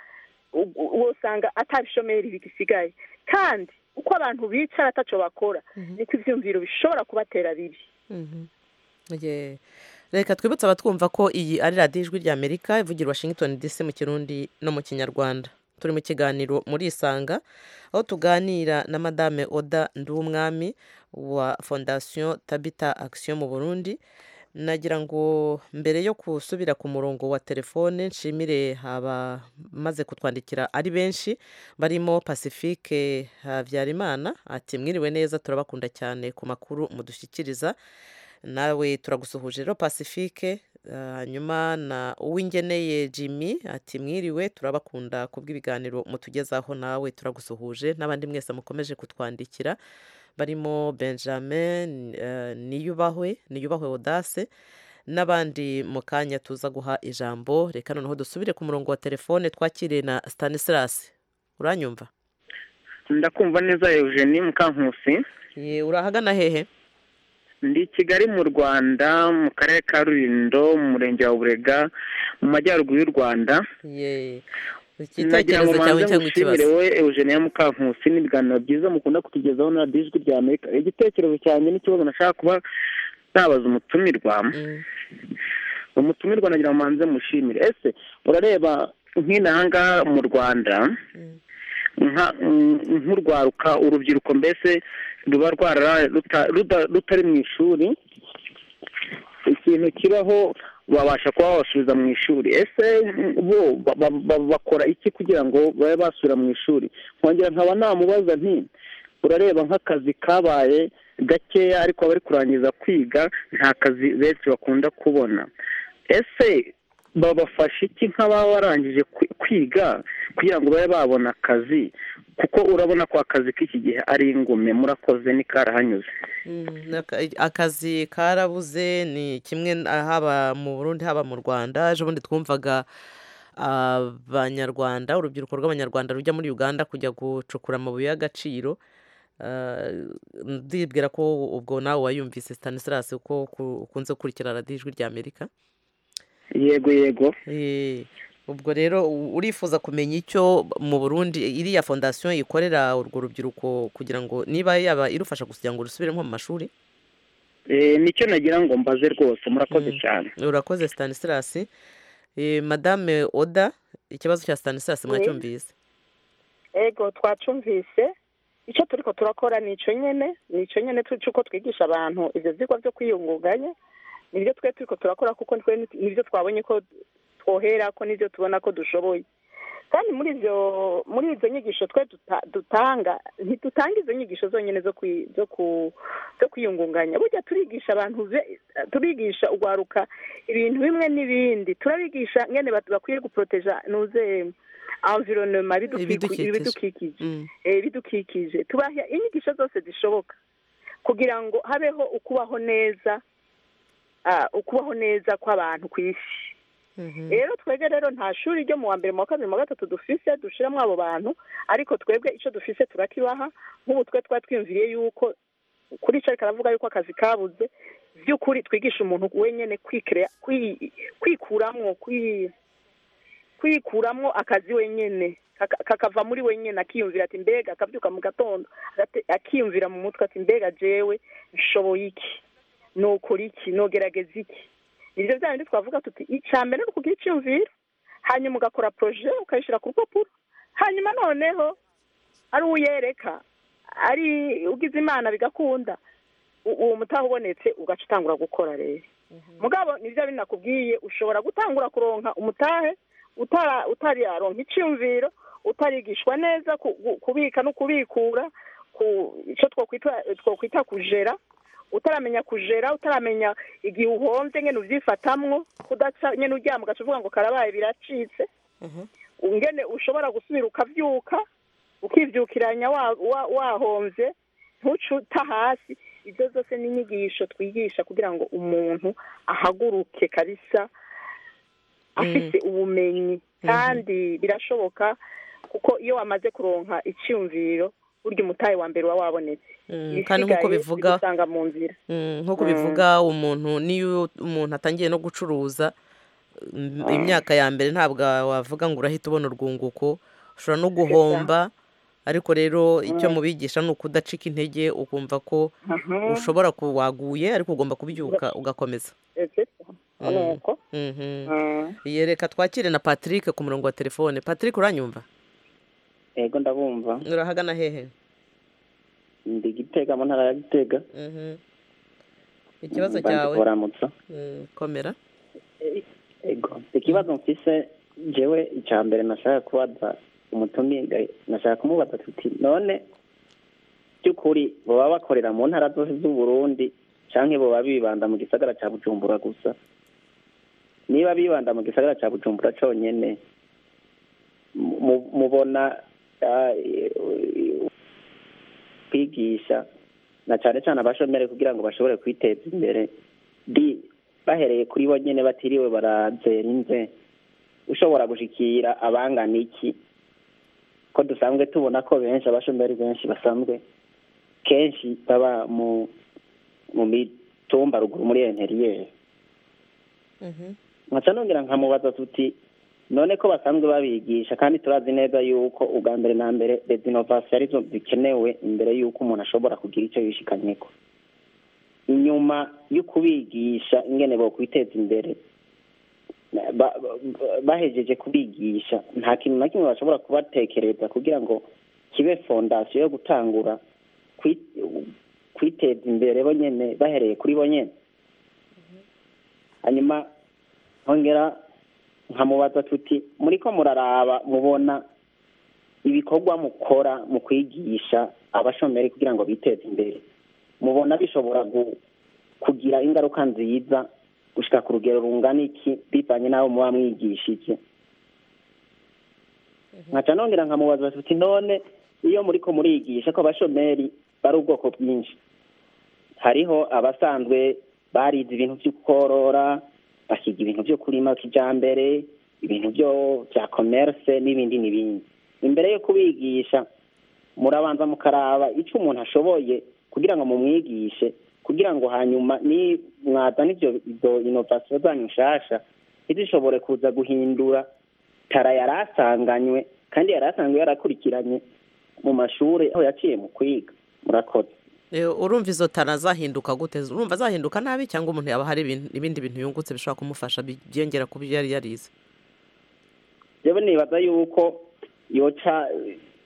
E: u- wosanga atabishomeri bigisigaye kandi uko abantu bicara ataco bakora niko ivyumviro bishobora kubatera bibi
A: Mhm. Ye. reka twibutse abatwumva ko iyi ari radiyo ijwi rya amerika ivugira i washington dc mu kirundi no mu kinyarwanda turi mu kiganiro muri isanga aho tuganira na madame oda nduwumwami wa fondation tabita action mu burundi nagira ngo mbere yo gusubira ku murongo wa telefone nshimire abamaze kutwandikira ari benshi barimo pacifique habyarimana ati mwiriwe neza turabakunda cyane ku makuru mudushyikiriza nawe turagusuhuje rero pacifique hanyuma na uwingeneye jimmy ati mwiriwe turabakunda ku bw'ibiganiro mutugezaho nawe turagusuhuje n'abandi mwese mukomeje kutwandikira barimo benjamin eh, niyubahwe niyubahwe odase n'abandi mu kanya tuza guha ijambo reka noneho dusubire ku murongo wa telefone twakiriye na stanislas uranyumva
H: ndakumva neza eugenie mukankusi
A: Ye, urahagana hehe
H: ndi i kigali mu rwanda mu karere ka rulindo mu murenge wa burega mu majyaruguru y'u rwanda
A: ye
H: nagira ngo
A: igitekerezo cyawe
H: manze
A: cyangwa
H: mushimire
A: ikibazo
H: we eugenie mukankusi n'ibiganiro byiza mukunda kutugezaho na radiyo ijwi rya amerika igitekerezo cyanjye n'ikibazo nashaka kuba nabaza umutumirwa
A: Mm,
H: umutumirwa nagira ngo manze mushimire ese urareba nk'inaha ngaha mu rwanda
A: mm,
H: nka- mm, nk'urwaruka urubyiruko mbese ruba rwarara ruta- ruda- rutari mu ishuri ikintu kibaho babasha kuba babasubiza mu ishuri ese mm, bo ba- ba- ba- bakora iki kugira ngo babe basubira mu ishuri nkongera nkaba namubaza nti urareba nk'akazi kabaye gakeya ariko abari kurangiza kwiga nta kazi benshi bakunda kubona ese babafasha iki nk'ababa barangije kwi- kwiga kugira ngo babe babona akazi kuko urabona ko akazi k'iki gihe ari ingume murakoze ni karahanyuze
A: mm, aka- akazi karabuze ni kimwe na- haba mu burundi haba mu rwanda ejo bundi twumvaga abanyarwanda urubyiruko rw'abanyarwanda rujya muri uganda kujya gucukura amabuye y'agaciro Ah, ndibwira ko ubwo nawe wayumvise stanislas uko ku- ukunze gukurikira radiyo ijwi rya amerika
H: yego yego
A: Eh, ubwo rero u- urifuza kumenya icyo mu burundi iriya fondasiyo ikorera urwo rubyiruko kugira ngo niba yaba irufasha kugira ngo rusubire nko mu mashuri
H: Eh, nicyo nagira ngo mbaze rwose murakoze
A: Mm.
H: cyane
A: urakoze stanislas Eh, madame oda ikibazo cya stanislas mwacyumvise
E: ego twacumvise icyo turiko turakora ni icyo nyene ni icyo nyene tu- cy'uko twigisha abantu ivyo vyigwa vyo kwiyungunganya nibyo twe turiko turakora kuko twe ni- nibyo twabonye ko twohera ko nibyo tubona ko dushoboye kandi muri ivyo muri izo nyigisho twe duta- dutanga ntidutanga izo nyigisho zonyene zo kwi- zo ku zo kwiyungunganya burya turigisha abantu be- turigisha ugwaruka ibintu bimwe n'ibindi turabigisha ngene bat- bakwiye guproteja nuze environnement bidukiku-
A: Ibidukikije.
E: ibidukikije
A: Mm.
E: eh, ibidukikije tubaha inyigisho zose zishoboka kugira ngo habeho ukubaho neza ah, ukubaho neza kw'abantu ku isi
A: Mhm.
E: rero twebwe rero nta shuri ryo mu wa mbere mu wa kabiri mu wa gatatu dufise dushiramo abo bantu ariko twebwe icyo dufise turakibaha nk'ubu twe twari twiyumviriye yuko kuri icyo ariko aravuga yuko akazi kabuze by'ukuri twigisha umuntu wenyine kwikira kwi- kwikuramwo kwi- kwikuramwo akazi wenyine kaka- kakava muri wenyine akiyumvira ati mbega akabyuka mu gatondo agate- akiyumvira mu mutwe ati mbega jewe nshoboye iki nokora iki nogerageza iki nibyo bya bindi twavuga tuti icya mbere ni ukugira icyumviro hanyuma ugakora poroje ukayishyira ku rupapuro hanyuma noneho ari uyereka ari ugize imana bigakunda u- uwo mutaha ubonetse ugaca utangura gukora rero mugabo nibyo binakubwiye ushobora gutangura kuronka umutahe utara utararonka icyumviro utarigishwa neza ku- gu- kubika no kubikura ku icyo twokwita twokwita kujera utaramenya kujera utaramenya igihe uhomvye ngene uvyifatamwo kudaca nyene uryama ugaca uvuga ngo karabaye biracitse ngene ushobora gusubira ukavyuka ukivyukiranya wa- wa- wahomvye ntuce uta hasi ibyo zose ni inyigisho twigisha kugira ngo umuntu ahaguruke kabisa afite ubumenyi kandi birashoboka kuko iyo wamaze kuronka icyumviro burya umutahe wa mbere uba wabonetse
A: Mm, kandi nk'uko
E: Ibisigaye
A: bivuga
E: bigusanga mu nzira
A: Mm, nk'uko bivuga umuntu niyo umuntu atangiye no gucuruza mm, imyaka ya mbere ntabwo wavuga ngo urahita ubona urwunguko ushobora no guhomba ariko rero icyo mubigisha ni ukudacika intege ukumva ko ushobora ku waguye ariko ugomba kubyuka ugakomeza Mm.
E: nuko
A: Mhm. Ye, reka twakire na patrick ku murongo wa telefone patrick uranyumva
H: yego ndabumva
A: urahagana hehe
H: ndi gitega mu ntara ya gitega
A: Mhm. ikibazo
H: Mbanze
A: cyawe
H: kubaramutsa
A: Mm, komera
H: yego ikibazo mfise jewe icya mbere nashaka kubaza umutumiga nashaka kumubaza tuti none by'ukuri baba bakorera mu ntara zose z'uburundi canke boba bibanda mu gisagara ca bujumbura gusa niba bibanda mu gisagara ca bujumbura conyene mu- mubona ah, kwigisha na cane cane abashomeri kugira ngo bashobore kwiteza imbere di bahereye kuri bo nyene batiriwe barazera inze ushobora gushikira abangana iki ko dusanzwe tubona ko benshi abashomeri benshi basanzwe kenshi baba mu mu mitumba ruguru muri interiyeri
A: Mhm.
H: nkaca nongera nkamubaza tuti none ko basanzwe babigisha kandi turazi neza yuko ubwa mbere na mbere les innovation arizo zikenewe imbere yuko umuntu ashobora kugira icyo yishikanyeko inyuma yo kubigisha ingene bo kwiteza imbere ba- ba- bahejeje kubigisha nta kintu na kimwe bashobora kubatekereza kugira ngo kibe fondasiyo yo gutangura kwi- kwiteza imbere bo nyene bahereye kuri bo nyene hanyuma nkongera nkamubaza tuti muri ko muraraba mubona ibikorwa mukora mu kwigisha abashomeri kugira ngo biteze imbere mubona bishobora gu- kugira ingaruka nziza gushika ku rugero rungana iki bivanye n'abo muba mwigishije nkaca nongera nkamubaza tuti none iyo muriko murigisha ko abashomeri bari ubwoko bwinshi hariho abasanzwe barize ibintu vyo korora bakiga ibintu vyo kurima kijambere ibintu vyo vya commerce n'ibindi n'ibindi imbere yo kubigisha murabanza mukaraba ico umuntu ashoboye kugira ngo mumwigishe kugira ngo hanyuma ni mwazana ivyo izo innovation zanyu nshasha ntizishobore kuza guhindura tara yari asanganywe kandi yari asanzwe yarakurikiranye mu mashuri aho yaciye mu kwiga murakoze
A: Eh, urumva izo tara zahinduka gute urumva zahinduka nabi cyangwa umuntu yaba hari ibintu- ibindi bintu yungutse bishobora kumufasha byiyongera ku byo yari yarize
H: jewe nibaza yuko yoca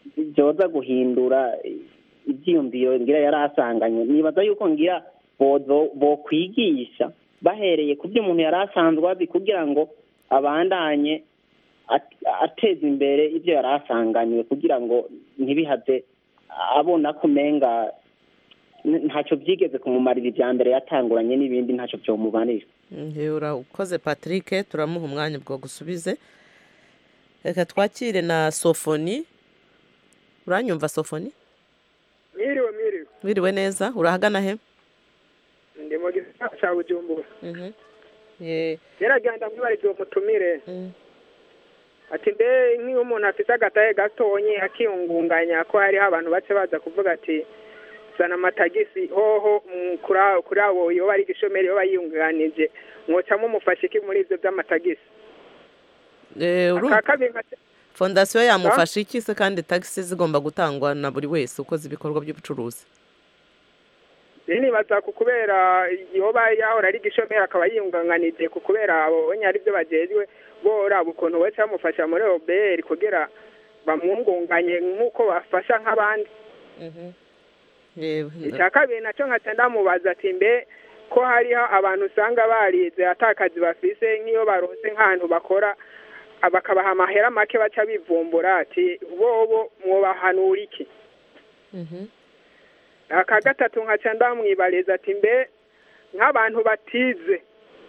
I: byoza guhindura ibyiyumviro ngira yari asanganye nibaza yuko ngira bozo bokwigisha bahereye ku byo umuntu yari asanzwe azi kugira ngo abandanye at- ateza imbere ibyo yari asanganywe kugira ngo ntibihave abona ko umenga n- ntacyo byigeze kumumarira ibya mbere yatanguranye n'ibindi ntacyo byomubanira
A: Mhm, urakoze patrick turamuha umwanya bwo gusubize reka twakire na sofoni uranyumva sofoni
J: mwiriwe mwiriwe
A: wiriwe neza urahagana he
J: ndi mu gisagara cya bujumbura
A: Mhm. Ye-
J: geragenda mwibarize uwo mutumire
A: Mm.
J: ati mbe nk'iyo umuntu afite agataye gatonye akiyungunganya ko hariho abantu bace baza kuvuga ati zana amatagisi hoho mm, kuri abo- kuri abo yoba ari igishomeri yoba yiyunganije mwocamo umufashe iki muri ibyo by'amatagisi
A: Eh, uru-
J: aka kabiri nka-
A: fondasiyo yamufasha iki se kandi tagisi zigomba gutangwa na buri wese ukoze ibikorwa by'ubucuruzi
J: rero nibaza ku kubera yoba yahora ari igishomeri akaba yiyunganganije ku kubera abo bonye ari byo bagejwe boraba ukuntu baca bamufasha muri oberi kugira bamwungunganye nk'uko bafasha nk'abandi
A: Yewe,
J: icya kabiri nacyo nkaca ndamubaza ati mbe ko hariho abantu usanga barize atakazi bafise nk'iyo baronse nk'ahantu bakora ah, bakabaha amahera make baca bivumbura ati bobo mwobahanura iki
A: Mhm.
J: aka gatatu nkaca ndamwibariza ati mbe nk'abantu batize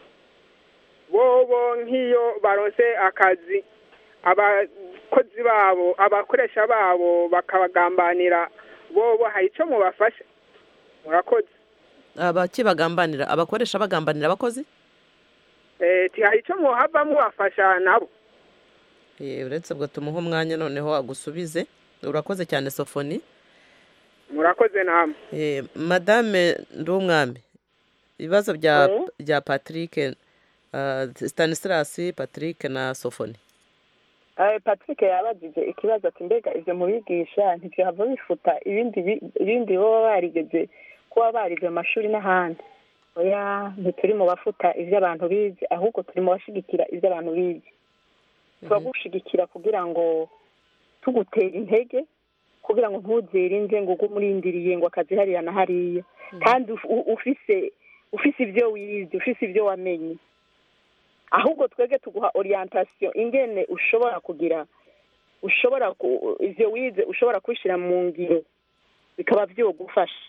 J: bobo nk'iyo baronse akazi abakozi babo abakoresha babo bakabagambanira bobo hari icyo mubafasha murakoze
A: abakibagambanira abakoresha bagambanira abakozi
J: Eh, ti hari icyo muhava mubafasha nabo
A: Eh, uretse ubwo tumuha umwanya noneho agusubize urakoze cyane sofoni
J: murakoze namwe
A: Eh, madame ndumwami ibibazo bya
G: Oui.
A: bya patrick uh, stanislas patrick na sofoni
G: Eh, patrick yabajije ikibazo ati mbega ibyo mubigisha ntibyava bifuta ibindi bi- ibindi baba barigeze kuba barize mu mashuri n'ahandi oya ntituri mu bafuta ibyo abantu bize ahubwo turi mu bashigikira ibyo abantu bize turagushigikira kugira ngo tugutera intege kugira ngo ntuzere inze ngo ugume urindiriye ngo akazi hariya na hariya kandi uf- u- ufise ufise ibyo wize ufise ibyo wamenye ahubwo twebwe tuguha orientation ingene ushobora kugira ushobora ku- ivyo wize ushobora kubishyira mu ngiro bikaba vyogufasha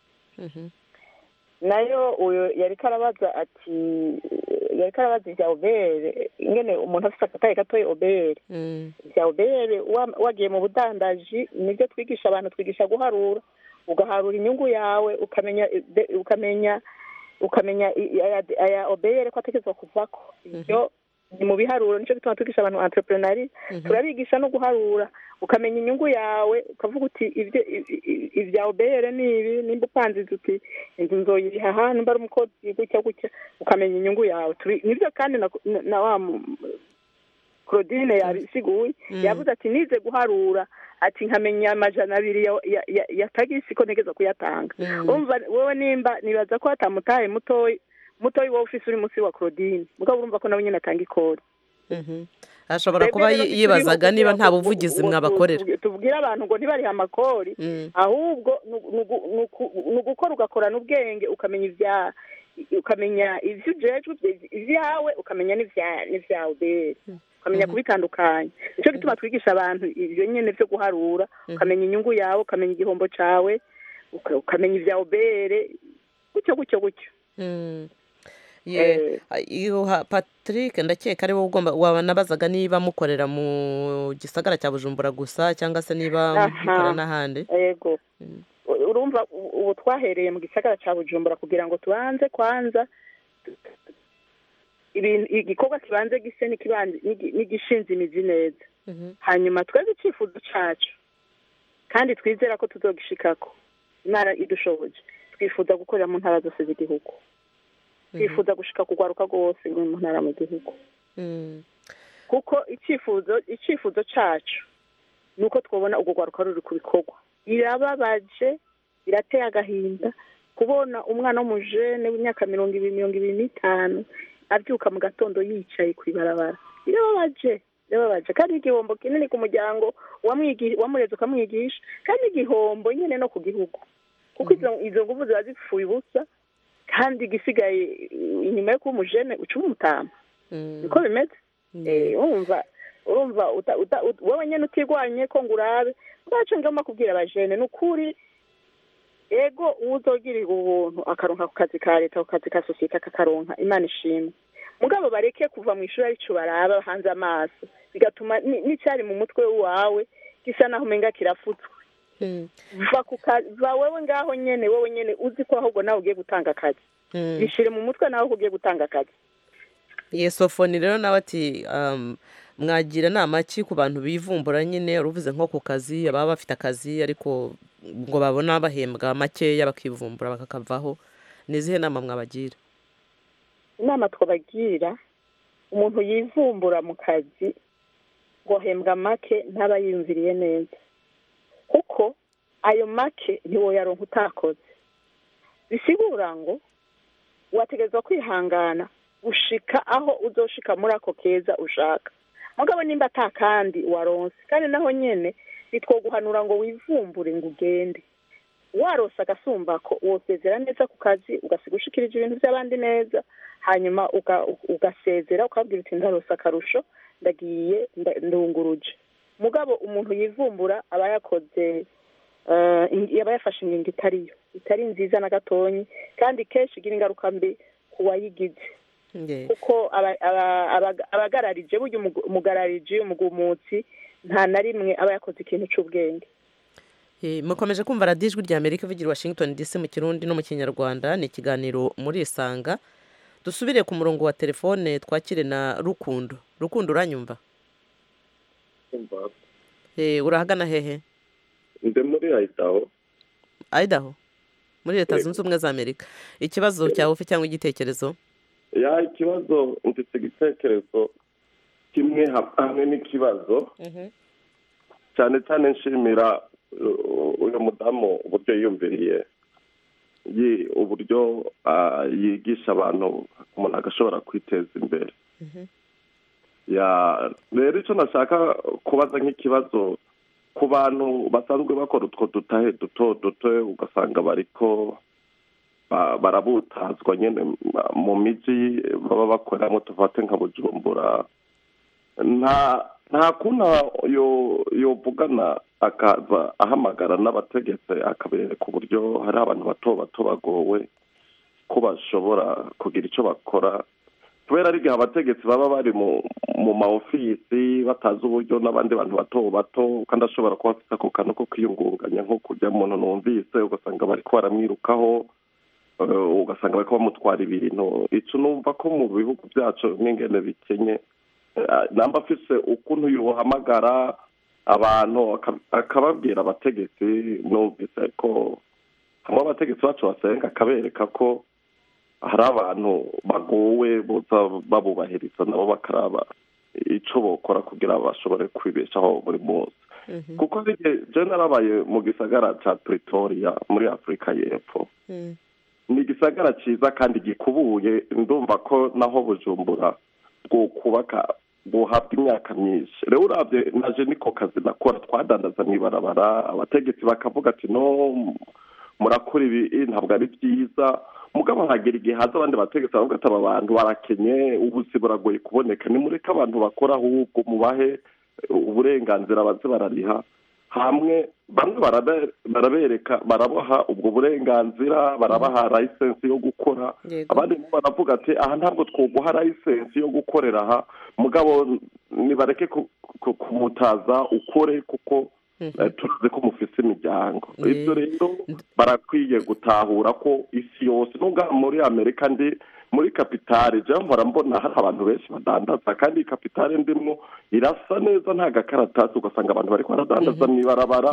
G: nayo uyu yariko arabaza ati yariko arabaza ivya obere ingene umuntu afise akataye gatoya obere ivya obere wa- wagiye mu budandaji nibyo twigisha abantu twigisha guharura ugaharura inyungu yawe ukamenya de- ukamenya ukamenya i- aya aya obere ko ategerezwa kuvako ibyo ni mu biharuro nicyo gituma twigisha abantu entreprenari turabigisha no guharura ukamenya inyungu yawe ukavuga uti ibyo i- i- ibya obere ni ibi nimba upanzize uti inzu nzoyiriha aha nimba ari umukozi gutya gutya ukamenya inyungu yawe Tubi- nibyo kandi na, na, na wa mu- claudine yabisiguye
A: Mm.
G: yavuze ati nize guharura ati nkamenya amajana abiri ya, ya, ya, ya tagisi ko ntegeza kuyatanga
A: Mm.
G: urumva wowe nimba nibaza ko hatamutaye mutoyi mutoyi wowe ufise uri munsi wa claudine mugabo urumva ko nawe nyine atanga ikori
A: Mhm. ashobora kuba
G: Twebwe rero
A: yi- yibazaga
G: ntituriho
A: niba
G: kugira
A: nta
G: ngo
A: buvugizi
G: tu-
A: mwabakorera
G: tu- tubwire abantu ngo ntibarihe amakori
A: Mm.
G: ahubwo ni ugu- ni ugu- ni uku- ni ugukora ugakorana ubwenge ukamenya ibya ukamenya ibyo ujejwe ibya- ibyawe ukamenya n'ibya- n'ibyawe bere ukamenya kubitandukanya nicyo gituma twigisha abantu ibyo nyine byo guharura ukamenya inyungu yawe ukamenya igihombo cyawe uka- ukamenya ibyawe bere gutyo gutyo gutyo
A: Mm. Ye- iyo ha- patrick ndakeka ari wowe ugomba wanabazaga niba mukorera mu gisagara cya bujumbura gusa cyangwa se niba
G: Aha.
A: mukora n'ahandi
G: yego urumva u- ubu twahereye mu gisagara cya bujumbura kugira ngo tubanze kwanza ibintu igikorwa kibanze gise n'ikibanze- n'igi- n'igishinze imizi neza hanyuma twebwe icyifuzo cyacu kandi twizera ko tuzogishikako intara idushoboje twifuza gukorera mu ntara zose z'igihugu twifuza gushika kugwaruka rwose mu ntara mu gihugu
A: Mm.
G: kuko icyifuzo icyifuzo cyacu ni uko twabona urwo rwaruka ruri ku bikorwa birababaje birateye agahinda kubona umwana w'umujene w'imyaka mirongo ibiri mirongo ibiri n'itanu abyuka mu gatondo yicaye ku ibarabara birababaje
E: birababaje kandi igihombo kinini ku muryango wamwigi- wamureze ukamwigisha kandi igihombo nyine no ku gihugu kuko izo izo nguvu ziba zipfuye ubusa kandi igisigaye eh, inyuma yo kuba umujene uca umutama niko bimeze Eh, urumva urumva uta- uta- ut- wowe nyine utirwanye ko ngo urabe bwacu ngomba kubwira abajene ni ukuri ego uwuzogirirwa ubuntu akaronka ku kazi ka leta ku kazi ka sosiyete akakaronka imana ishimwe mugabo bareke kuva mu ishuri arico baraba hanze amaso bigatuma ni- n'icyari mu mutwe wawe gisa naho umenga kirafutswe va ku kazi va wewe ngaho nyene wewe nyene uzi ko ahubwo nawe ugiye gutanga akazi bishire mu mutwe nawe ko ugiye gutanga akazi
A: yesofoni rero nawe ati um, mwagira nama ki ku bantu bivumbura nyine uruvuze nko ku kazi ababa bafite akazi ariko ngo babona bahembwa makeya bakivumbura bakakavaho ni izihe nama mwabagira
E: inama twabagira umuntu yivumbura mu kazi ngo ahembwa make ntaba yiyumviriye neza kuko ayo make ntiwoyaronka utakoze bisigura ngo wategerezwa kwihangana gushika aho uzoshika muri ako keza ushaka mugabo nimba ata kandi waronse kandi naho nyene nitwoguhanura ngo wivumbure ngo ugende warose agasumbako wosezera neza ku kazi ugasiga ushikirije ibintu by'abandi neza hanyuma uga- ugasezera ukabwira uti ndarose akarusho ndagiye nda- ndunguruje mugabo umuntu yivumbura aba yakoze eh, ing- aba yafashe ingingo itariyo itari nziza na gatonyi kandi kenshi igira ingaruka mbi ku wayigize kuko aba- aba- aba- abagararije burya umugu- umugararije umugumutsi nta na rimwe aba yakoze ikintu cy'ubwenge
A: Eh, mukomeje kumva radiyo ijwi rya amerika ivugira i washington dc mu kirundi no mu kinyarwanda ni ikiganiro muri isanga dusubire ku murongo wa telefone twakire na rukundo rukundo uranyumva Eh, urahagana hehe
K: ndi muri ayitaho
A: idaho muri leta
K: Yego.
A: zunze ubumwe za amerika ikibazo cyawe ufite cyangwa igitekerezo
K: ya ikibazo mfite igitekerezo kimwe ha- hamwe n'ikibazo cyane cyane nshimira uh, uyu mudamu uburyo yiyumviriye yi- uburyo ah, yigisha abantu umuntu agashobora kwiteza imbere ya rero icyo nashaka kubaza nk'ikibazo ku bantu basanzwe bakora utwo dutahe duto duto ugasanga bariko ba- barabutazwa nyine ma- mu miji baba bakoreramo tuvate nka bujumbura nta nta kuntu yo yovugana akaza ahamagara n'abategetsi akabereka uburyo hari abantu bato bato bagowe ko bashobora kugira icyo bakora kubera ari igihe abategetsi baba bari mu mu ma ofisi batazi uburyo n'abandi bantu bato bato kandi ashobora kuba afite ako kantu ko kwiyungunganya nko kujya muntu numvise ugasanga bari ko baramwirukaho eh, ugasanga bari ko bamutwara ibintu icyo numva ko mu bihugu byacu n'ingene bikenye eh, namba afise ukuntu yohamagara abantu aka- akababwira abategetsi numvise ko hamwe abategetsi bacu basenga akabereka ko hari abantu bagowe boza babubahiriza nabo bakaraba icyo bokora kugira bashobore kwibeshaho buri munsi kuko igihe je narabaye mu gisagara ca pretoria muri afurika y'epfo ni igisagara cyiza kandi gikubuye ndumva ko naho bujumbura bwo kubaka buhabwa imyaka myinshi rero urabye naje niko kazi nakora twadandaza mu ibarabara abategetsi bakavuga ati no murakora ibi ntabwo ari byiza mugabo hagera igihe haza abandi bategetsi baravuga ati aba bantu barakenye ubuzi buragoye kuboneka nimureke abantu bakora ahubwo mubahe uburenganzira baze barariha hamwe bamwe barabe- barabereka barabaha ubwo burenganzira barabaha layisensi yo gukora
A: Yego.
K: abandi nabo baravuga ati aha ntabwo twoguha layisensi yo gukorera aha mugabo nibareke ku- ku- kumutaza ukore kuko eh, turazi ko mufise imiryango
A: Ye-
K: ibyo rero barakwiye gutahura ko isi yose nubwo muri amerika ndi muri kapitale jewe mpora mbona hari abantu benshi badandaza kandi iyi kapitale ndimwo irasa neza nta gakaratasi ugasanga abantu bariko baradandaza mw'ibarabara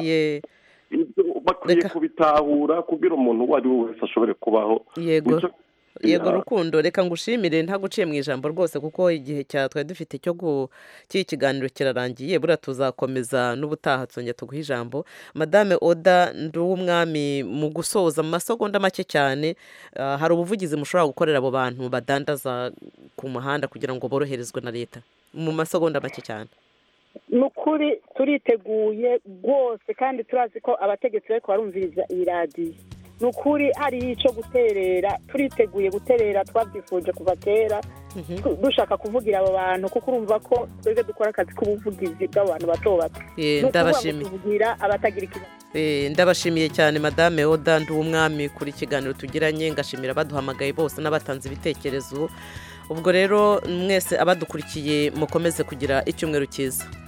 K: ibyo bakwiye kubitahura kugira umuntu uwo ari we wese ashobore kubaho
A: yego
K: Nico-
A: yego
K: Ya.
A: rukundo reka ngushimire ntaguciye mu ijambo rwose kuko igihe cya twari dufite cyo gu- cy'iki kiganiro kirarangiye buriya tuzakomeza n'ubutaha tuzongera tuguha ijambo madame oda nduwumwami mu gusoza mu masegonda make cyane ah, hari ubuvugizi mushobora gukorera abo bantu badandaza ku muhanda kugira ngo boroherezwe na leta mu masegonda make cyane
E: ni ukuri turiteguye rwose kandi turazi ko abategetsi bari barumviriza iyi radiyo ni ukuri hariho icyo guterera turiteguye guterera twabyifuje kuva kera tu- dushaka kuvugira abo bantu kuko urumva ko twebwe dukora akazi k'ubuvugizi bw'abantu bato bato
A: Eh,
E: Ni ukuvuga ngo
A: ndabashimiye.
E: tuvugira abatagira ikibazo
A: Eh, ndabashimiye cyane madame oda nduwumwami kuri ikiganiro tugiranye ngashimira abaduhamagaye bose n'abatanze ibitekerezo ubwo rero mwese abadukurikiye mukomeze kugira icyumweru cyiza